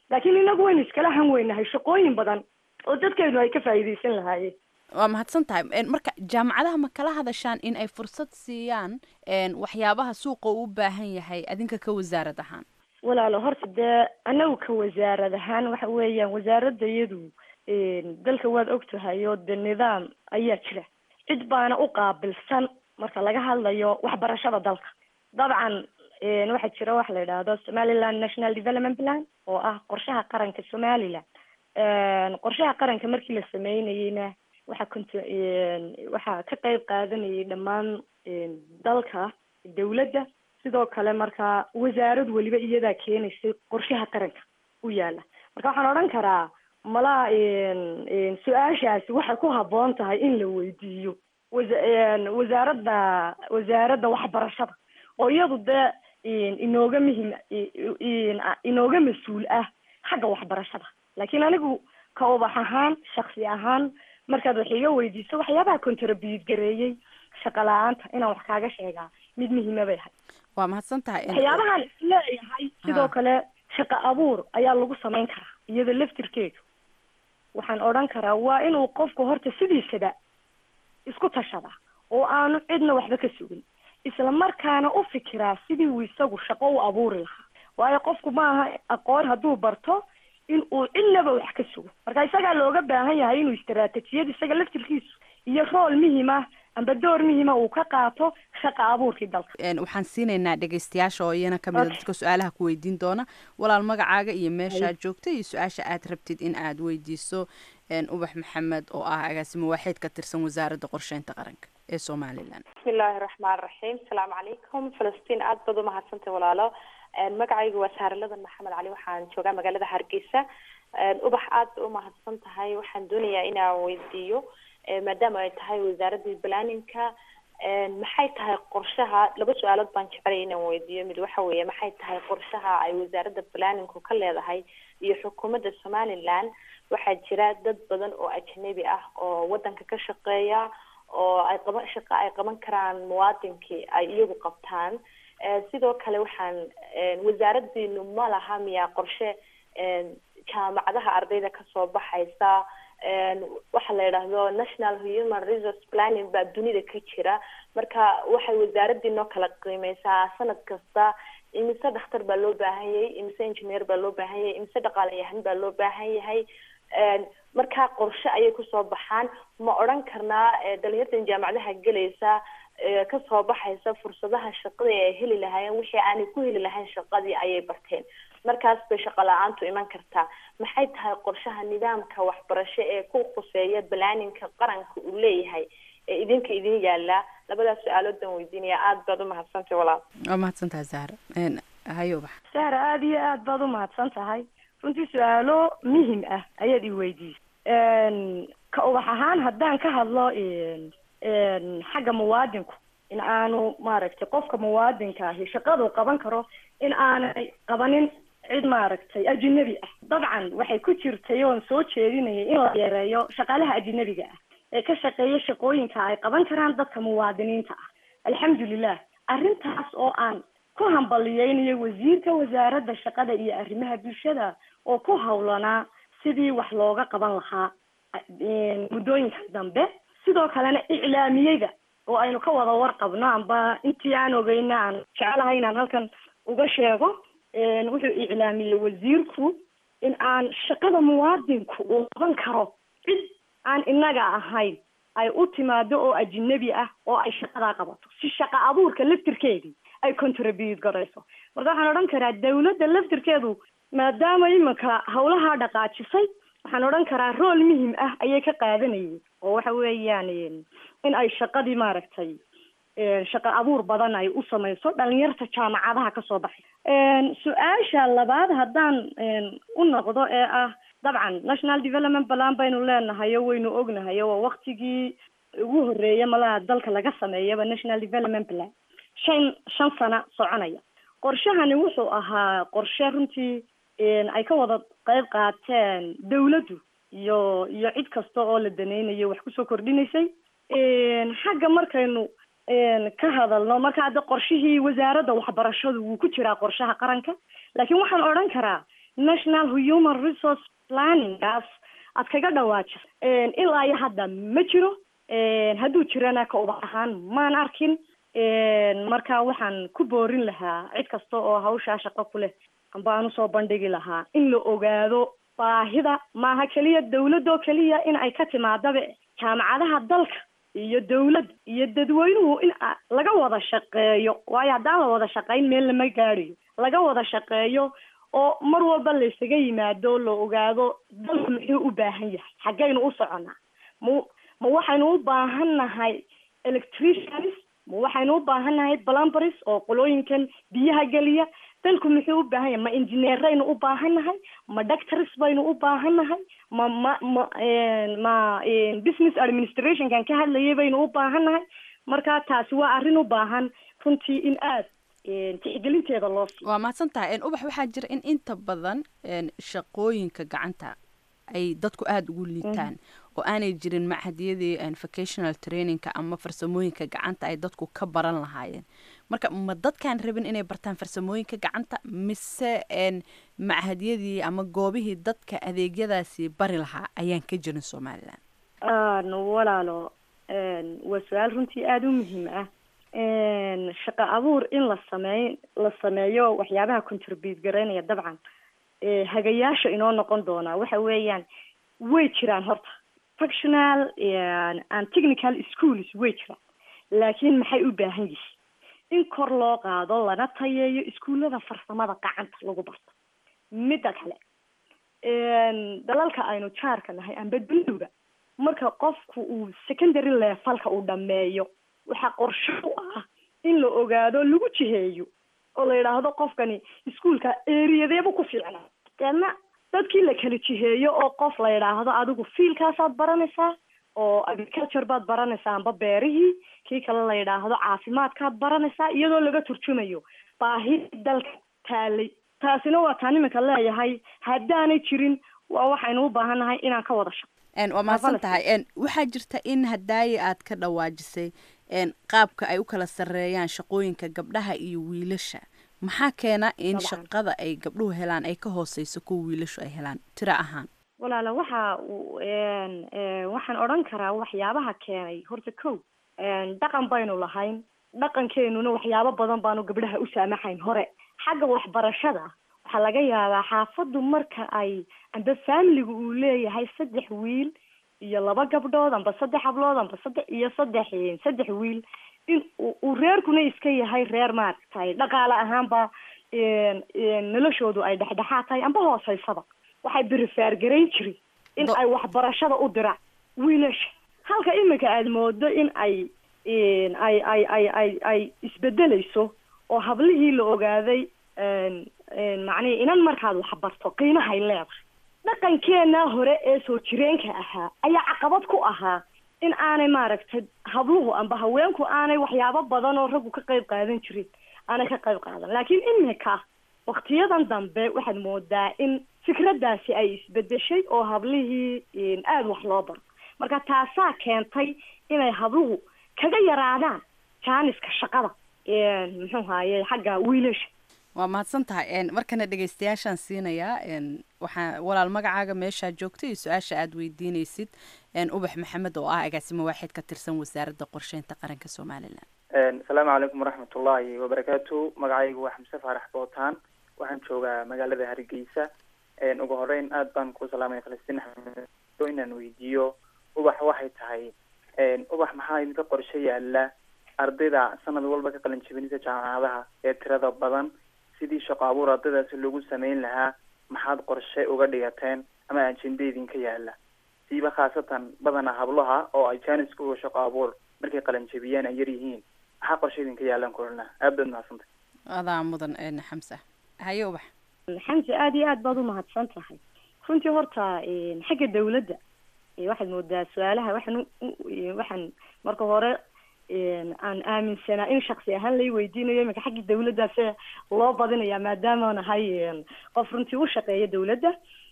laakiin inagu waynu iskala han weynahay shaqooyin badan oo dadkeenu ay ka faa'iidaysan lahaayeen waa mahadsan tahay En, marka jaamacadaha ma kala hadashaan in ay fursad siiyaan en, waxyaabaha suuqa uu u baahan yahay adinka ka wasaarad ahaan walaalo horta dee anagu ka wasaarad ahaan waxa weeyaan wasaaradda iyadu dalka waad ogtahay oo de nidaam ayaa jira cid baana u qaabilsan marka laga hadlayo waxbarashada dalka dabcan waxaa jira waxa la yidhaahdo somaliland national development plan oo ah qorshaha qaranka somaliland qorshaha qaranka markii la sameynayeyna waxaa cont waxaa ka qeyb qaadanayay dhammaan dalka dawladda sidoo kale marka wasaarad weliba iyadaa keenaysay qorshaha qaranka u yaala marka waxaan odhan karaa malaa su-aashaasi waxay ku habboon tahay in la weydiiyo wasa- wasaaradda wasaaradda waxbarashada oo iyadu dee inooga muhim inooga mas-uul ah xagga waxbarashada laakiin anigu ka ubax ahaan shaksi ahaan markaad wax iga weydiiso waxyaabaha contribute gareeyey shaqa la-aanta inaan wax kaaga sheegaa mid muhiima bay ahay waa mahadsan tahay En, waxyaabahan isleeyahay sidoo kale shaqo abuur ayaa lagu samayn karaa iyada laftirkeedu waxaan odhan karaa waa inuu qofku horta sidiisaba isku tashada oo aanu cidna waxba ka sugin isla markaana u fikiraa sidii uu isagu shaqo u abuuri lahaa waayo qofku maaha aqoon hadduu barto in uu cidnaba wax ka sugo marka isagaa looga baahan yahay inuu istaraatijiyad isaga laftirkiisu iyo rool muhima amba door muhima uu ka qaato shaqa abuurkii dalka En, waxaan siinaynaa dhegeystayaasha oo iyana kamid a Okay. dadka su-aalaha ku weydiin doona walaal magacaaga iyo meeshaad joogta iyo su-aasha aad rabtid in aad weydiiso En, ubax maxamed oo ah agaasimo waaxeed ka tirsan wasaaradda qorsheynta qaranka ee somalilan bismi illaahi raxmaan raxiim asalaamu calaykum falastiin aad baad umahadsantay walaalo magacaygu waa saaraladan maxamed cali waxaan joogaa magaalada hargeysa ubax aad ba umahadsan tahay waxaan doonayaa inaan weydiiyo eh, maadaama ay tahay wasaaradda planninka maxay tahay qorshaha laba su-aalood baan jecelaya inaan weydiiyo mid waxa weeye maxay tahay qorshaha ay wasaaradda planninku ka leedahay iyo xukuumadda somaliland waxaa jira dad badan oo ajnabi ah oo wadanka ka shaqeeya oo ay qaban shaqa ay qaban karaan muwaadinkii ay iyagu qabtaan Eh, sidoo kale waxaan eh, wasaaradiinu ma laha miyaa qorshe eh, jaamacadaha ardayda kasoo baxaysa Eh, waxa la yidhaahdo national human resource planning baa dunida ka jira marka waxay wasaaradiinoo kala qiimeysaa sanad kasta imise dhakhtar baa loo baahan yahay imise engineer baa loo baahan yahay imise dhaqaalayahan baa loo baahan yahay Eh, markaa qorshe ayay kusoo baxaan ma odhan karnaa eh, dhalinyartan jaamacadaha gelaysa ee kasoo baxaysa fursadaha shaqada ee ay heli lahaayeen wixii aanay ku heli lahayn shaqadii ayay barteen markaas bay shaqo la-aantu iman kartaa maxay tahay qorshaha nidaamka waxbarasho ee ku khuseeya balaaninka qaranka uu leeyahay ee idinka idin yaala labadaas su-aalood baan weydiinaya aada baad umahadsantay walaal waa mahadsan tahay zahra En, hayo ubax sahra aada iyo aad baad umahadsan tahay runtii su-aalo muhim ah ayaad i weydiisay ka ubax ahaan haddaan ka hadlo xagga muwaadinku in aanu maaragtay qofka muwaadinka ahi shaqadu qaban karo in aanay qabanin cid maaragtay ajinabi ah dabcan waxay ku jirtay oon soo jeedinayay in la yareeyo shaqaalaha ajinabiga ah ee ka shaqeeya shaqooyinka ay qaban karaan dadka muwaadiniinta ah alxamdulilah arrintaas oo aan ku hambaliyeynayo wasiirka wasaaradda shaqada iyo arrimaha bulshada oo ku hawlanaa sidii wax looga qaban lahaa muddooyinka dambe sidoo kalena iclaamiyeyda oo aynu ka wada warqabno amba intii aan ogeyna aan jecelahay inaan halkan uga sheego wuxuu iclaamiyey wasiirku in aan shaqada muwaadinku uu qaban karo cid aan inaga ahayn ay u timaado oo ajinabi ah oo ay shaqadaa qabato si shaqa abuurka laftirkeedii ay contribute garayso marka waxaan odhan karaa dawladda laftirkeedu maadaama iminka hawlahaa dhaqaajisay waxaan odhan karaa rool muhim ah ayay ka qaadanayeen oo waxa weeyaan in ay shaqadii maaragtay shaqo abuur badan ay u samayso dhalinyarta jaamacadaha kasoo baxay su-aasha labaad haddaan u noqdo ee ah dabcan national development plan baynu leenahayo waynu ognahayo waa waktigii ugu horeeya malaha dalka laga sameeyaba national development plan shan shan sano soconaya qorshahani wuxuu ahaa qorshe runtii ay ka wada qeyb qaateen dawladdu iyo iyo cid kasta oo la daneynayo wax kusoo kordhinaysay xagga markaynu ka hadalno marka hadda qorshihii wasaaradda waxbarashadu wuu ku jiraa qorshaha qaranka laakiin waxaan odhan karaa national human resource planningaas aad kaga dhawaajiso ilaa iyo hadda ma jiro hadduu jirana ka ubax ahaan maan arkin marka waxaan ku boorin lahaa cid kasta oo hawshaa shaqo ku leh amba aan usoo bandhigi lahaa in la ogaado baahida maaha keliya dawladoo keliya in ay ka timaadaba jaamacadaha dalka iyo dawladda iyo dadweynuhu in laga wada shaqeeyo waayo haddaan la wada shaqayn meel lama gaadhayo laga wada shaqeeyo oo mar walba la isaga yimaado la ogaado dalku muxuu u baahan yahay xaggaynu u soconaa ma ma waxaynu u baahan nahay electricians ma waxaynu u baahan nahay plumberies oo qolooyinkan biyaha geliya dalku muxuu u baahan yahay ma engineeraynu u baahan nahay ma doctors baynu u baahan nahay ma ma ma ma business administrationkan ka hadlayay baynu u baahan nahay marka taasi waa arrin u baahan runtii in aad tixgelinteeda loo siiyo waa mahadsan tahay ubax waxaa jira in inta badan shaqooyinka gacanta ay dadku aada ugu liitaan oo aanay jirin machadyadii vocational trainingka ama farsamooyinka gacanta ay dadku ka baran lahaayeen marka ma dadkaan rabin inay bartaan farsamooyinka gacanta mise machadyadii ama goobihii dadka adeegyadaasi bari lahaa ayaan ka jirin somalilan walaalo waa su-aal runtii aada u muhiim ah shaqo abuur in la sameey la sameeyo waxyaabaha contribute garaynaya dabcan hagayaasha inoo noqon doonaa waxa weeyaan way jiraan horta functional and technical schools way jiraan laakiin maxay u baahan yihiin in kor loo qaado lana tayeeyo iskuullada farsamada gacanta lagu barto midda kale dalalka aynu jaarka nahay amba dunduga marka qofku uu secondary levelka uu dhameeyo waxaa qorsho u ah in la ogaado lagu jiheeyo oo la yidhaahdo qofkani iskuolka eriyadeebu ku fiicnaa deedna dadkii la kala jiheeyo oo qof la yidhaahdo adigu fiilkaasaad baranaysaa oo agriculture baad baranaysaa amba beerihii kii kale la yidhaahdo caafimaadkaad baranaysaa iyadoo laga turjumayo baahi dalka taalay taasina waa taan iminka leeyahay haddaanay jirin waa waxaynu u baahannahay inaan ka wada shaqo waa mahadsan tahay waxaa jirta in hadaaye aad ka dhawaajisay qaabka ay u kala sareeyaan shaqooyinka gabdhaha iyo wiilasha maxaa keena in shaqada ay gabdhuhu helaan ay ka hooseyso kuwa wiilashu ay helaan tiro ahaan walaala waxa waxaan odhan karaa waxyaabaha keenay horta kow dhaqan baynu lahayn dhaqankeenuna waxyaabo badan baanu gabdhaha u saamaxayn hore xagga waxbarashada waxaa laga yaabaa xaafaddu marka ay amba faamiliga uu leeyahay saddex wiil iyo laba gabdhood amba saddex hablood amba saddex iyo saddex saddex wiil in uu reerkuna iska yahay reer maaragtay dhaqaale ahaanba noloshoodu ay dhexdhexaad tahay amba hooseysaba waxay berifaar garayn jirin in ay waxbarashada u diraan wiilasha halka iminka aada moodo in ay ay ay ay ay ay isbedeleyso oo hablihii la ogaaday macnihi inan markaad waxbarto qiimahay leedahay dhaqankeena hore ee soo jireenka ahaa ayaa caqabad ku ahaa in aanay maaragtay habluhu amba haweenku aanay waxyaabo badan oo raggu ka qayb qaadan jirin aanay ka qayb qaadan laakiin iminka waktiyadan dambe waxaad moodaa in fikraddaasi ay isbedeshay oo hablihii aada wax loo baro marka taasaa keentay inay habluhu kaga yaraadaan jaaniska shaqada muxuu haaye xagga wiilasha waa mahadsan tahay markana dhegeystayaashaan siinayaa waxaa walaal magacaaga meeshaa joogta iyo su-aasha aada weydiineysid ubax maxamed oo ah agaasimo waaxid ka tirsan wasaaradda qorsheynta qaranka somalilan asalaamu calaykum waraxmatullaahi wabarakaatu magacaygu waa xamse faarax bootaan waxaan joogaa magaalada hargeysa ugu horeyn aad baan ku salaamaya falastiin axmed inaan weydiiyo ubax waxay tahay ubax maxaa idinka qorshe yaala ardayda sanad walba ka qalin jebinaysa jaamacadaha ee tirada badan sidii shaqo abuur ardaydaasi loogu sameyn lahaa maxaad qorshe uga dhigateen ama ajenda idinka yaala siiba khaasatan badana hablaha oo ay jaaniska uga shaqo abuur markay qalin jebiyeen ay yar yihiin maxaa qorshe idinka yaalaan kulana aad baad mahadsantay adaa mudan xamsa haye ubax xamse aada iyo aad baad umahadsan tahay runtii horta xagga dawladda waxaad moodaa su-aalaha waxaan waxaan marka hore aan aaminsanaa in shaksi ahaan lay weydiinayo iminka xagga dawladdaase loo badinaya maadaama nahay qof runtii u shaqeeya dawladda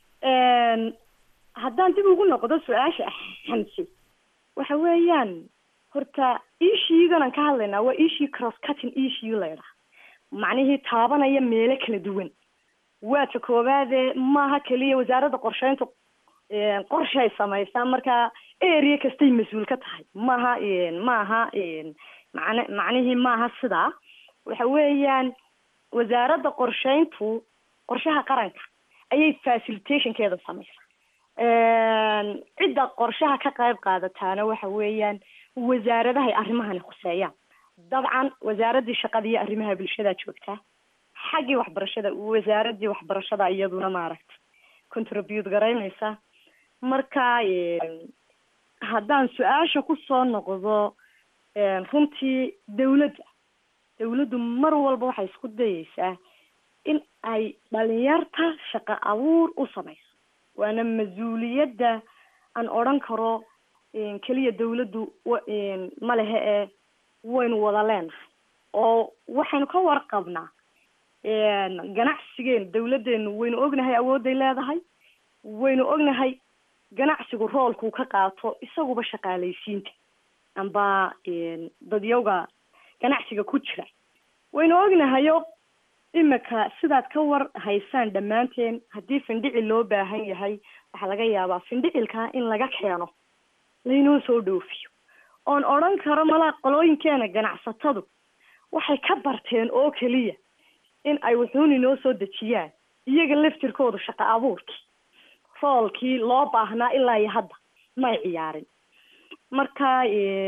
haddaan dib ugu noqdo su-aasha xamse waxa weeyaan horta ishiigan aan ka hadlaynaa waa ishii cross cutting issue la ydhaha macnihii taabanaya meelo kala duwan waa ta koowaade maaha keliya wasaaradda qorsheyntu qorshay samaysaa marka area kastay mas-uul ka tahay maaha maaha man macnihii maaha sidaa waxa weeyaan wasaaradda qorsheyntu qorshaha qaranka ayay facilitationkeeda samaysaa cidda qorshaha ka qayb qaadataana waxa weeyaan wasaaradahay arrimahani khuseeyaan dabcan wasaaraddii shaqada iyo arrimaha bulshada joogtaa xaggii waxbarashada wasaaraddii waxbarashada iyaduna maaragta contribute garaynaysa marka haddaan su-aasha kusoo noqdo runtii dawladda dawladdu mar walba waxay isku dayeysaa in ay dhalinyarta shaqo abuur u samayso waana mas-uuliyadda aan odhan karo keliya dawladdu ma lehe ee waynu wada leenahay oo waxaynu ka warqabnaa ganacsigeenu dawladdeenu waynu ognahay awoodday leedahay waynu ognahay ganacsigu roolkuu ka qaato isaguba shaqaalaysiinta amba dadyawga ganacsiga ku jira waynu ognahayo imika sidaad ka war haysaan dhammaanteen haddii findhicil loo baahan yahay waxaa laga yaabaa findhicilkaa in laga keeno laynoo soo dhoofiyo oon odhan karo malaa qolooyinkeena ganacsatadu waxay ka barteen oo keliya in ay wuxuun inoo soo dejiyaan iyaga laftirkoodu shaqo abuurkii roolkii loo baahnaa ilaa iyo hadda may ciyaarin marka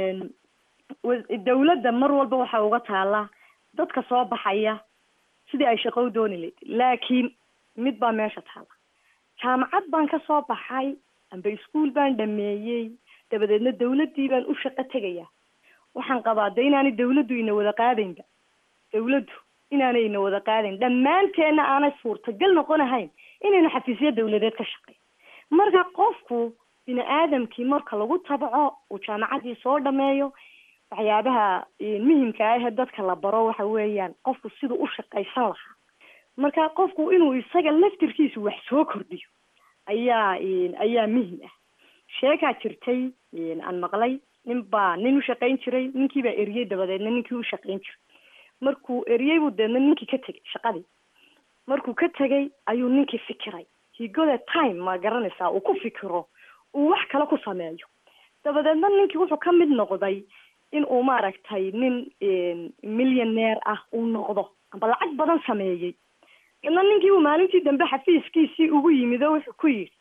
dawladda mar walba waxaa uga taala dadka soo baxaya sidii ay shaqo u dooni lahayd laakiin mid baa meesha taala jaamacad baan ka soo baxay amba iskuol baan dhameeyey dabadeedna dawladdii baan u shaqo tegaya waxaan qabaa de inaanay dawladdu ina wada qaadaynba dawladdu inaanay ina wada qaadayn dhammaanteenna aanay suurtagal noqon ahayn inaynu xafiisyo dawladeed ka shaqeyn marka qofku bini aadamkii marka lagu tabco uu jaamacadii soo dhameeyo waxyaabaha muhimka ah ee dadka la baro waxa weeyaan qofku siduu u shaqaysan lahaa marka qofku inuu isaga laftirkiisu wax soo kordhiyo ayaa ayaa muhim ah sheekaa jirtay aan maqlay nin baa nin u shaqayn jiray ninkii baa eriyey dabadeedna ninkii u shaqayn jiray markuu eriyey buu deedna ninkii ka tegay shaqadii markuu ka tegay ayuu ninkii fikiray higode time ma garanaysaa uu ku fikiro uu wax kale ku sameeyo dabadeedna ninkii wuxuu ka mid noqday in uu maaragtay nin millioneer ah uu noqdo amba lacag badan sameeyey ina ninkii uu maalintii dambe xafiiskiisii ugu yimid oo wuxuu ku yidhi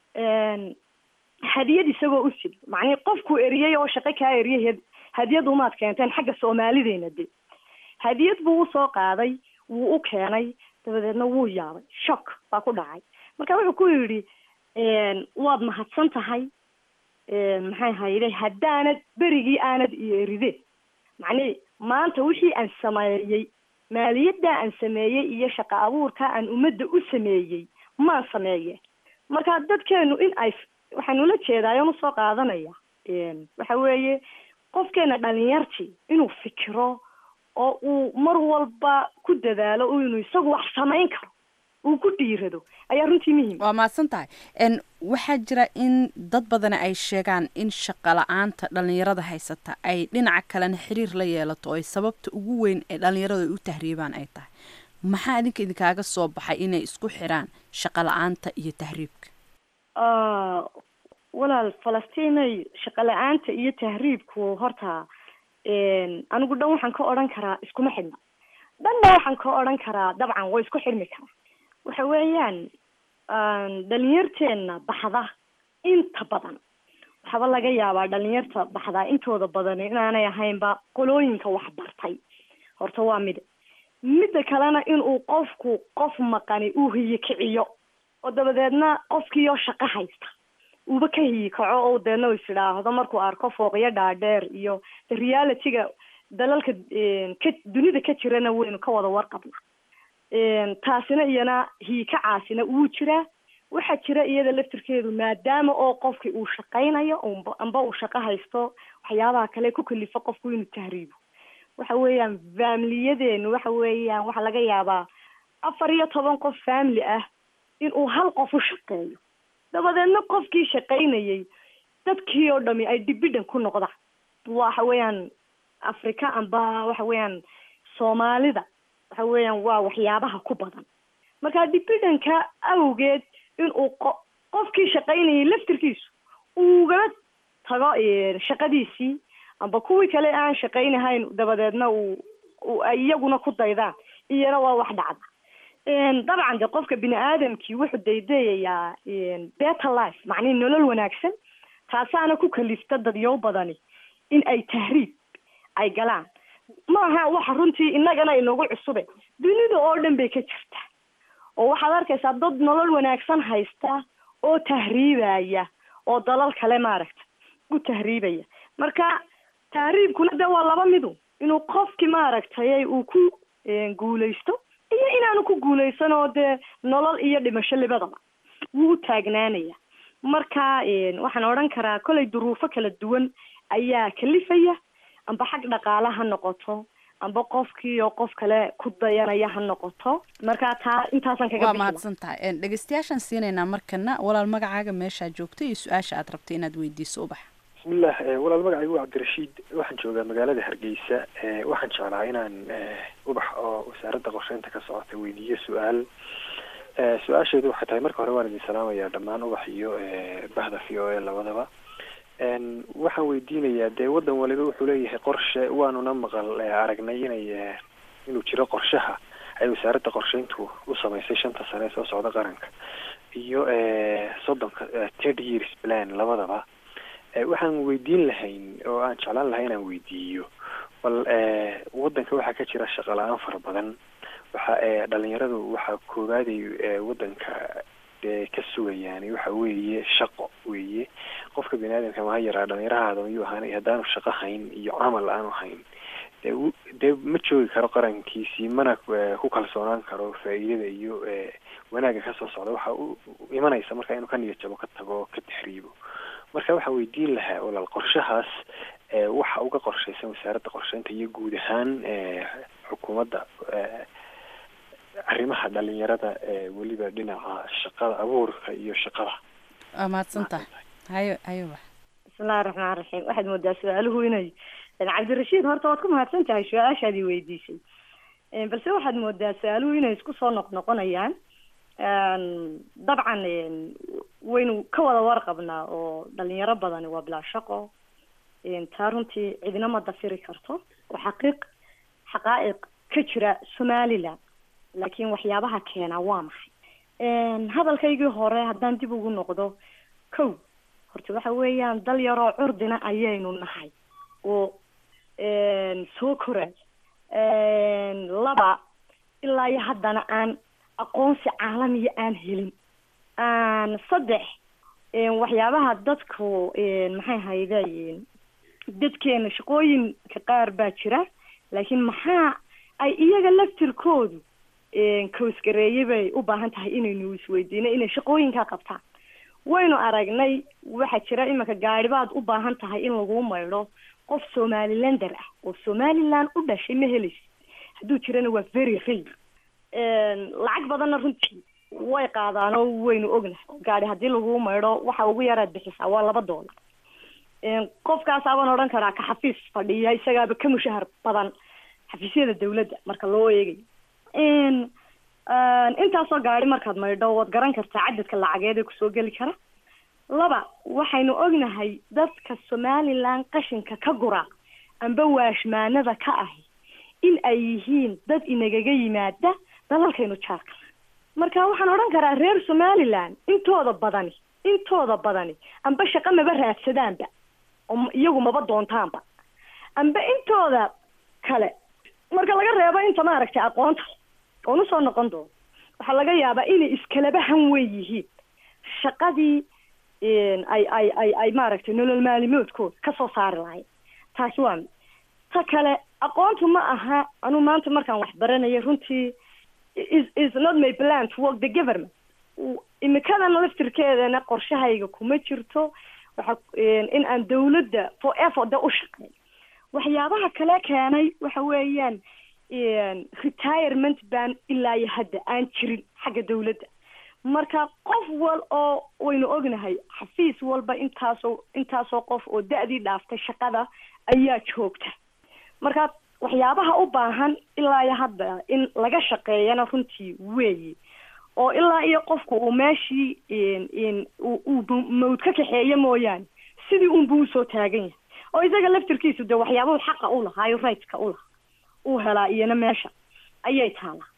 hadiyad isagoo u sid macnii qofkuu eriyey oo shaqo kaa eriyay hadiyad umaad keenteen xagga soomaalideena de hadiyad buu usoo qaaday wuu u keenay dabadeedna wuu yaabay shock baa ku dhacay marka wuxuu ku yidhi waad mahadsan tahay maxay hayde haddaanad berigii aanad iyo eride macnii maanta wixii aan sameeyey maaliyadda aan sameeyey iyo shaqo abuurka aan ummadda u sameeyey maan sameeye marka dadkeenu in ay waxaan ula jeedaayon usoo qaadanaya waxa weeye qofkeena dhalinyartii inuu fikiro oo uu mar walba ku dadaalo inuu isagu wax samayn karo uu ku dhiirado ayaa runtii muhiim waa mahadsan tahay n waxaa jira in dad badana ay sheegaan in shaqo la-aanta dhalinyarada haysata ay dhinaca kalena xiriir la yeelato oo ay sababta ugu weyn ee dhalinyaradu ay u tahriibaan ay tahay maxaa idinka idinkaaga soo baxay inay isku xiraan shaqo la-aanta iyo tahriibka walaal falastiinay shaqo la-aanta iyo tahriibku horta anigu dhan waxaan ka odhan karaa iskuma xidhna dhanna waxaan ka odhan karaa dabcan way isku xidhmi karaa waxa weeyaan dhalinyarteena baxda inta badan waxaaba laga yaabaa dhalinyarta baxdaa intooda badan inaanay ahaynba qolooyinka waxbartay horta waa mid midda kalena inuu qofku qof maqani uu hiyi kiciyo oo dabadeedna qofkiioo shaqo haysta uuba ka hiyi kaco oo deedna is idhaahdo markuu arko fooqyo dhaadheer iyo realityga dalalka ka dunida ka jirana waynu ka wada warqabna taasina iyana hiikacaasina wuu jiraa waxaa jira iyada laftirkeedu maadaama oo qofki uu shaqaynayo amba uu shaqo haysto waxyaabaha kale ku kalifo qofku inuu tahriibo waxa weeyaan faamiliyadeenu waxa weeyaan waxaa laga yaabaa afar iyo toban qof family ah inuu hal qof u shaqeeyo dabadeedna qofkii shaqaynayay dadkii oo dhami ay dibidhan ku noqdaan waxa weeyaan africa amba waxa weeyaan soomaalida waxa weeyaan waa waxyaabaha ku badan marka dependentka awgeed inuu qo qofkii shaqaynayay laftirkiisu ugala tago shaqadiisii amba kuwii kale aan shaqaynahayn dabadeedna uu ay iyaguna ku daydaan iyana waa wax dhacda dabcan de qofka bini aadamkii wuxuu daydayayaa better life macnihi nolol wanaagsan taasaana ku kalifta dadyow badani in ay tahriib ay galaan maaha waxa runtii innagana inagu cusube dunida oo dhan bay ka jirtaa oo waxaad arkaysaa dad nolol wanaagsan haysta oo tahriibaya oo dalal kale maaragta u tahriibaya marka tahriibkuna de waa laba midu inuu qofki maaragtay uu ku guulaysto iyo inaanu ku guulaysan oo dee nolol iyo dhimasho libadaba wuu u taagnaanaya marka waxaan odhan karaa kollay duruufo kala duwan ayaa kalifaya amba xag dhaqaale ha noqoto amba qofkii oo qof kale ku dayanaya ha noqoto marka taa intaasan kaga waa mahadsan tahay dhegeystayaashaan siinaynaa markana walaal magacaaga meeshaa joogto iyo su-aasha aad rabtay inaad weydiiso ubax bismillah walaal magacaygu waa cabdirashiid waxaan joogaa magaalada hargeysa waxaan jeclaa inaan ubax oo wasaaradda qorsheynta ka socota weydiiyo su-aal su-aasheedu waxay tahay marka hore waan idin salaamayaa dhammaan ubax iyo bahda v o a labadaba waxaan weydiinayaa dee waddan waliba wuxuu leeyahay qorshe waanuna maqal aragnay inay inuu jiro qorshaha ay wasaaradda qorsheyntu u samaysay shanta sane ee soo socda qaranka iyo soddonka third years plan labadaba waxaan weydiin lahayn oo aan jeclaan lahay inaan weydiiyo bal waddanka waxaa ka jira shaqo la-aan fara badan waxa dhalinyaradu waxaa koobaaday waddanka ka sugayaan waxa weeye shaqo weeye qofka bini aadamka maha yaraa dhalinyarahaada mayuu ahaan haddaanu shaqo hayn iyo camal aanu hayn de dee ma joogi karo qarankiisii mana ku kalsoonaan karo faa'iidada iyo wanaagga kasoo socda waxa u imanaysa marka inuu ka niyad jabo ka tago ka taxriibo marka waxaa weydiin lahaa walaal qorshahaas waxa uga qorshaysan wasaaradda qorsheynta iyo guud ahaan xukuumadda arrimaha dhalinyarada weliba dhinaca shaqada abuurka iyo shaqada waa mahadsantaha hayo hayo wax bismillahi raxmaan raxiim waxaad moodaa su-aaluhu inay cabdirashiid horta waad ku mahadsan tahay su-aashaadii weydiisay balse waxaad moodaa su-aaluhu inay isku soo noqnoqonayaan dabcan waynu ka wada warqabnaa oo dhalinyaro badani waa bilaa shaqo taa runtii cidina ma dafiri karto oo xaqiiq xaqaa'iq ka jira somaliland laakiin waxyaabaha keenaa waa maxay hadalkaygii hore haddaan dib ugu noqdo kow horta waxa weeyaan dal yaroo curdina ayaynu nahay oo soo koray laba ilaa iyo haddana aan aqoonsi caalamiya aan helin saddex waxyaabaha dadku maxay hayday dadkeena shaqooyinka qaar baa jira laakiin maxaa ay iyaga laftirkoodu koosgareeye bay u baahan tahay inaynu isweydiino inay shaqooyinkaa qabtaan waynu aragnay waxaa jira iminka gaadhibaad u baahan tahay in lagu maydho qof somalilander ah oo somaliland u dhashay ma helaysid hadduu jirana waa very rare lacag badanna runtii way qaadaan oo waynu ognahay gaadhi haddii lagu maydho waxa ugu yaraad bixisaa waa laba doolar qofkaasabaan odhan karaa ka xafiis fadhiya isagaaba ka mushahar badan xafiisyada dawladda marka loo eegayo intaasoo gaadhi markaad maydho waad garan kartaa cadadka lacageed ee kusoo geli kara laba waxaynu ognahay dadka somaliland qashinka ka gura amba waashmaanada ka ahi in ay yihiin dad inagaga yimaada dalalkaynu jaarka marka waxaan odhan karaa reer somaliland intooda badani intooda badani amba shaqo maba raadsadaanba oo iyagu maba doontaanba amba intooda kale marka laga reebo inta maaragtay aqoonta oon usoo noqon doono waxaa laga yaabaa inay iskalaba han weyn yihiin shaqadii ay ay ay ay maaragtay nolol maalimoodkooda kasoo saari lahayd taasi waa mid ta kale aqoontu ma aha anuu maanta markaan wax baranaya runtii is is not my plan to work the government imikadana laftirkeedana qorshahayga kuma jirto waxa in aan dawladda for effort u shaqeeyo waxyaabaha kale keenay waxa weeyaan retirement ban ilaa iyo hadda aan jirin xagga dawladda marka qof wal oo waynu ognahay xafiis walba intaasoo intaasoo qof oo da-dii dhaaftay shaqada ayaa joogta marka waxyaabaha u baahan ilaa iyo hadda in laga shaqeeyana runtii weeyi oo ilaa iyo qofku uu meeshii in- in uu uu bu- mawd ka kaxeeyo mooyaane sidii unbuu usoo taagan yahay oo isaga laftirkiisu de waxyaabuhu xaqa u lahaa iyo rightska u lahaa uu helaa iyana meesha ayay taalaa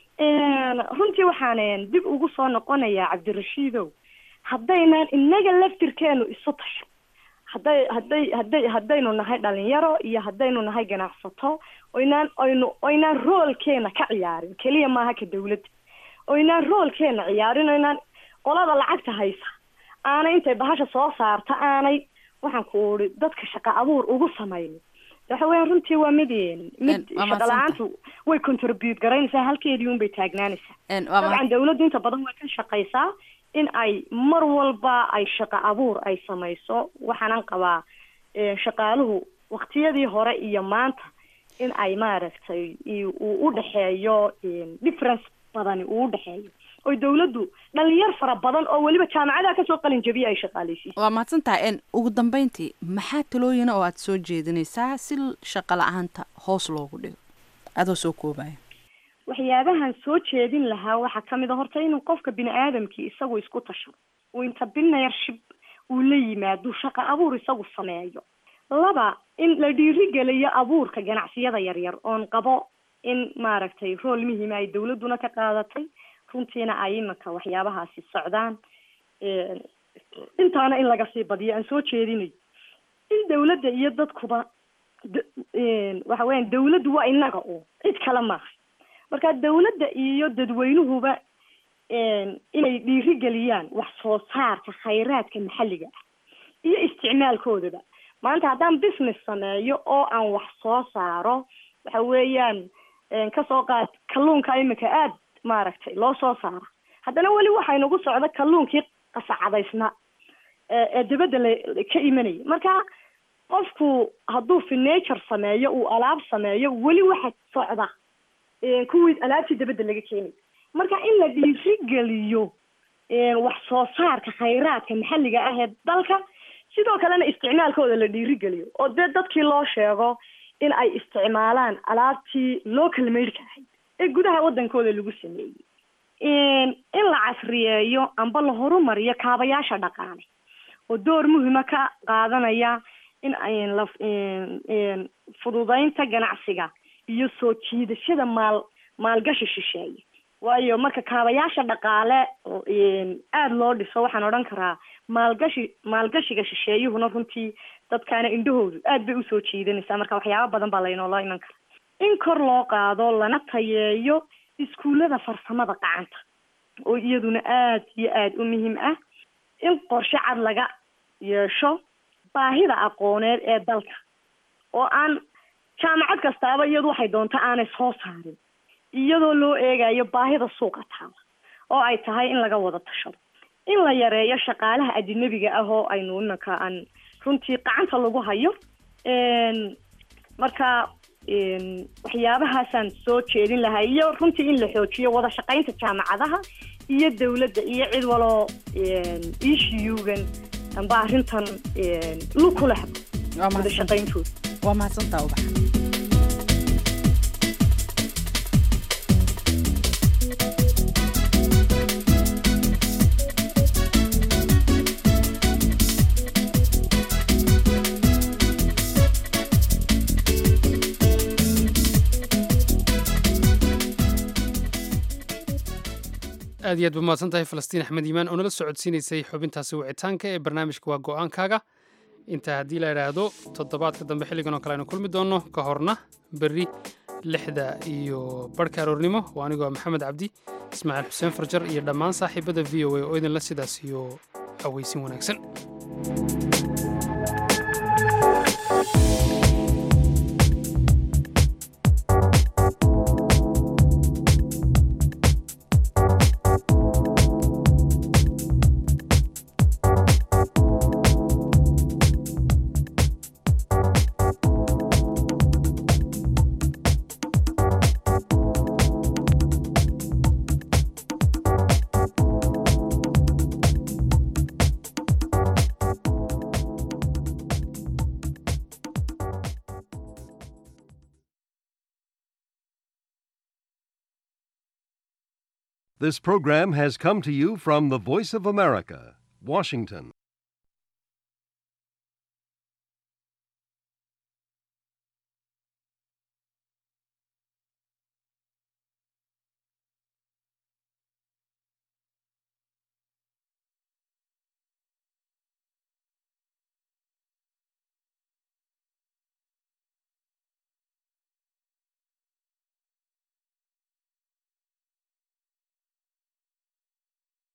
Een, runtii waxaan een, dib ugu soo noqonayaa cabdirashiidow haddaynan inaga laftirkeenu isu tasho hadday hadday hadday haddaynu nahay dhalinyaro iyo haddaynu nahay ganacsato oynaan oynu oynaan roolkeena ka ciyaarin keliya maaha ka dawladda oynaan roolkeena ciyaarin oynaan qolada lacagta haysa aanay intay bahasha soo saarta aanay waxaan ku uri dadka shaqa abuur ugu samaynin waxa weeyaan runtii waa mid mid waa shaqa la-aantu way contribute garaynaysaa halkeedii unbay taagnaanaysaa waa dabcan dawladdu inta badan way ka shaqaysaa in ay mar walba ay shaqa abuur ay samayso waxaanan qabaa eh, shaqaaluhu waqtiyadii hore iyo maanta in ay maaragtay i- uu u dhexeeyo em, difference badani uu u dhexeeyo oy dawladdu dhalinyar fara badan oo weliba jaamacadaha kasoo qalin jabiya ay shaqaaleysiiso waa mahadsan tahay n ugu dambeyntii maxaa talooyina oo aad soo jeedinaysaa si shaqo la-aanta hoos loogu dhigo adoo soo koobaya waxyaabahan soo jeedin lahaa waxaa kamid a horta inuu qofka bini aadamkii isagu isku tashado uu entrepreneurship uu la yimaado shaqo abuur isagu sameeyo laba in la dhiirigeliyo abuurka ganacsiyada yaryar oon qabo in maaragtay rool muhiima ay dawladduna ka qaadatay runtiina ay imanka waxyaabahaasi socdaan Een, intaana in laga sii badiyo aan soo jeedinayo in dawladda iyo dadkuba d- een, waxa weeyaan dawladdu waa inaga u cid kale maaha marka dawladda iyo dadweynuhuba een, inay dhiirigeliyaan wax soo saarka khayraadka maxalliga ah iyo isticmaalkoodaba maanta haddaan business sameeyo oo aan wax soo saaro waxa weeyaan een, kasoo qaad kalluunka iminka aad maaragtay loo soo saara haddana weli waxaa inagu socda kalluunkii qasacadaysna ee ee dibadda la ka imanaya marka qofku hadduu furniture sameeyo uu alaab sameeyo weli waxa socda ee, kuwii alaabtii dibadda laga keenay marka in la dhiirigeliyo ee, wax soo saarka khayraadka maxalliga ah ee dalka sidoo kalena isticmaalkooda la dhiirigeliyo oo dee dadkii loo sheego in ay isticmaalaan alaabtii local made-ka ahayd ee gudaha wadankooda lagu sameeyey in in la casriyeeyo amba la horumariyo kaabayaasha dhaqaale oo door muhima ka qaadanaya in ay la in- in fududeynta ganacsiga iyo soo jiidashada maal maalgashi shisheeye waayo marka kaabayaasha dhaqaale oo, in, aada loo dhiso waxaan odhan karaa maalgashi maalgashiga shisheeyuhuna runtii dadkaana indhahoodu aad bay usoo jiidanaysaa marka waxyaaba badan baa laynoola iman kara in kor loo qaado lana tayeeyo iskuullada farsamada gacanta oo iyaduna aad iyo aada u muhiim ah in qorshe cad laga yeesho baahida aqooneed ee dalka oo aan jaamacad kastaaba iyadu waxay doonta aanay soo saarin iyadoo loo eegayo baahida suuqa taala oo ay tahay in laga wada tashado in la yareeyo shaqaalaha ajnabiga ah oo aynu imanka aan runtii gacanta lagu hayo Een, marka een, waxyaabahaasaan soo jeedin lahaa iyo runtii in la xoojiyo wada shaqaynta jaamacadaha iyo dawladda iyo cid waloo ishiyugan amba arrintan een, lug ku leh wada shaqayntooda waa mahadsantaa ubax aad iyo aad ba mahadsan tahay falastiin axmed iimaan oo nala socodsiinaysay xubintaasi wicitaanka ee barnaamijka waa go-aankaaga intaa haddii la idhaahdo toddobaadka dambe xilligan oo kale aynu kulmi doonno ka horna berri lixda iyo barhka aroornimo waa anigoo maxamed cabdi ismaaciil xuseen farjar iyo dhammaan saaxiibada v o a oo idinla sidaas iyo aweysin wanaagsan This program has come to you from the Voice of America, Washington.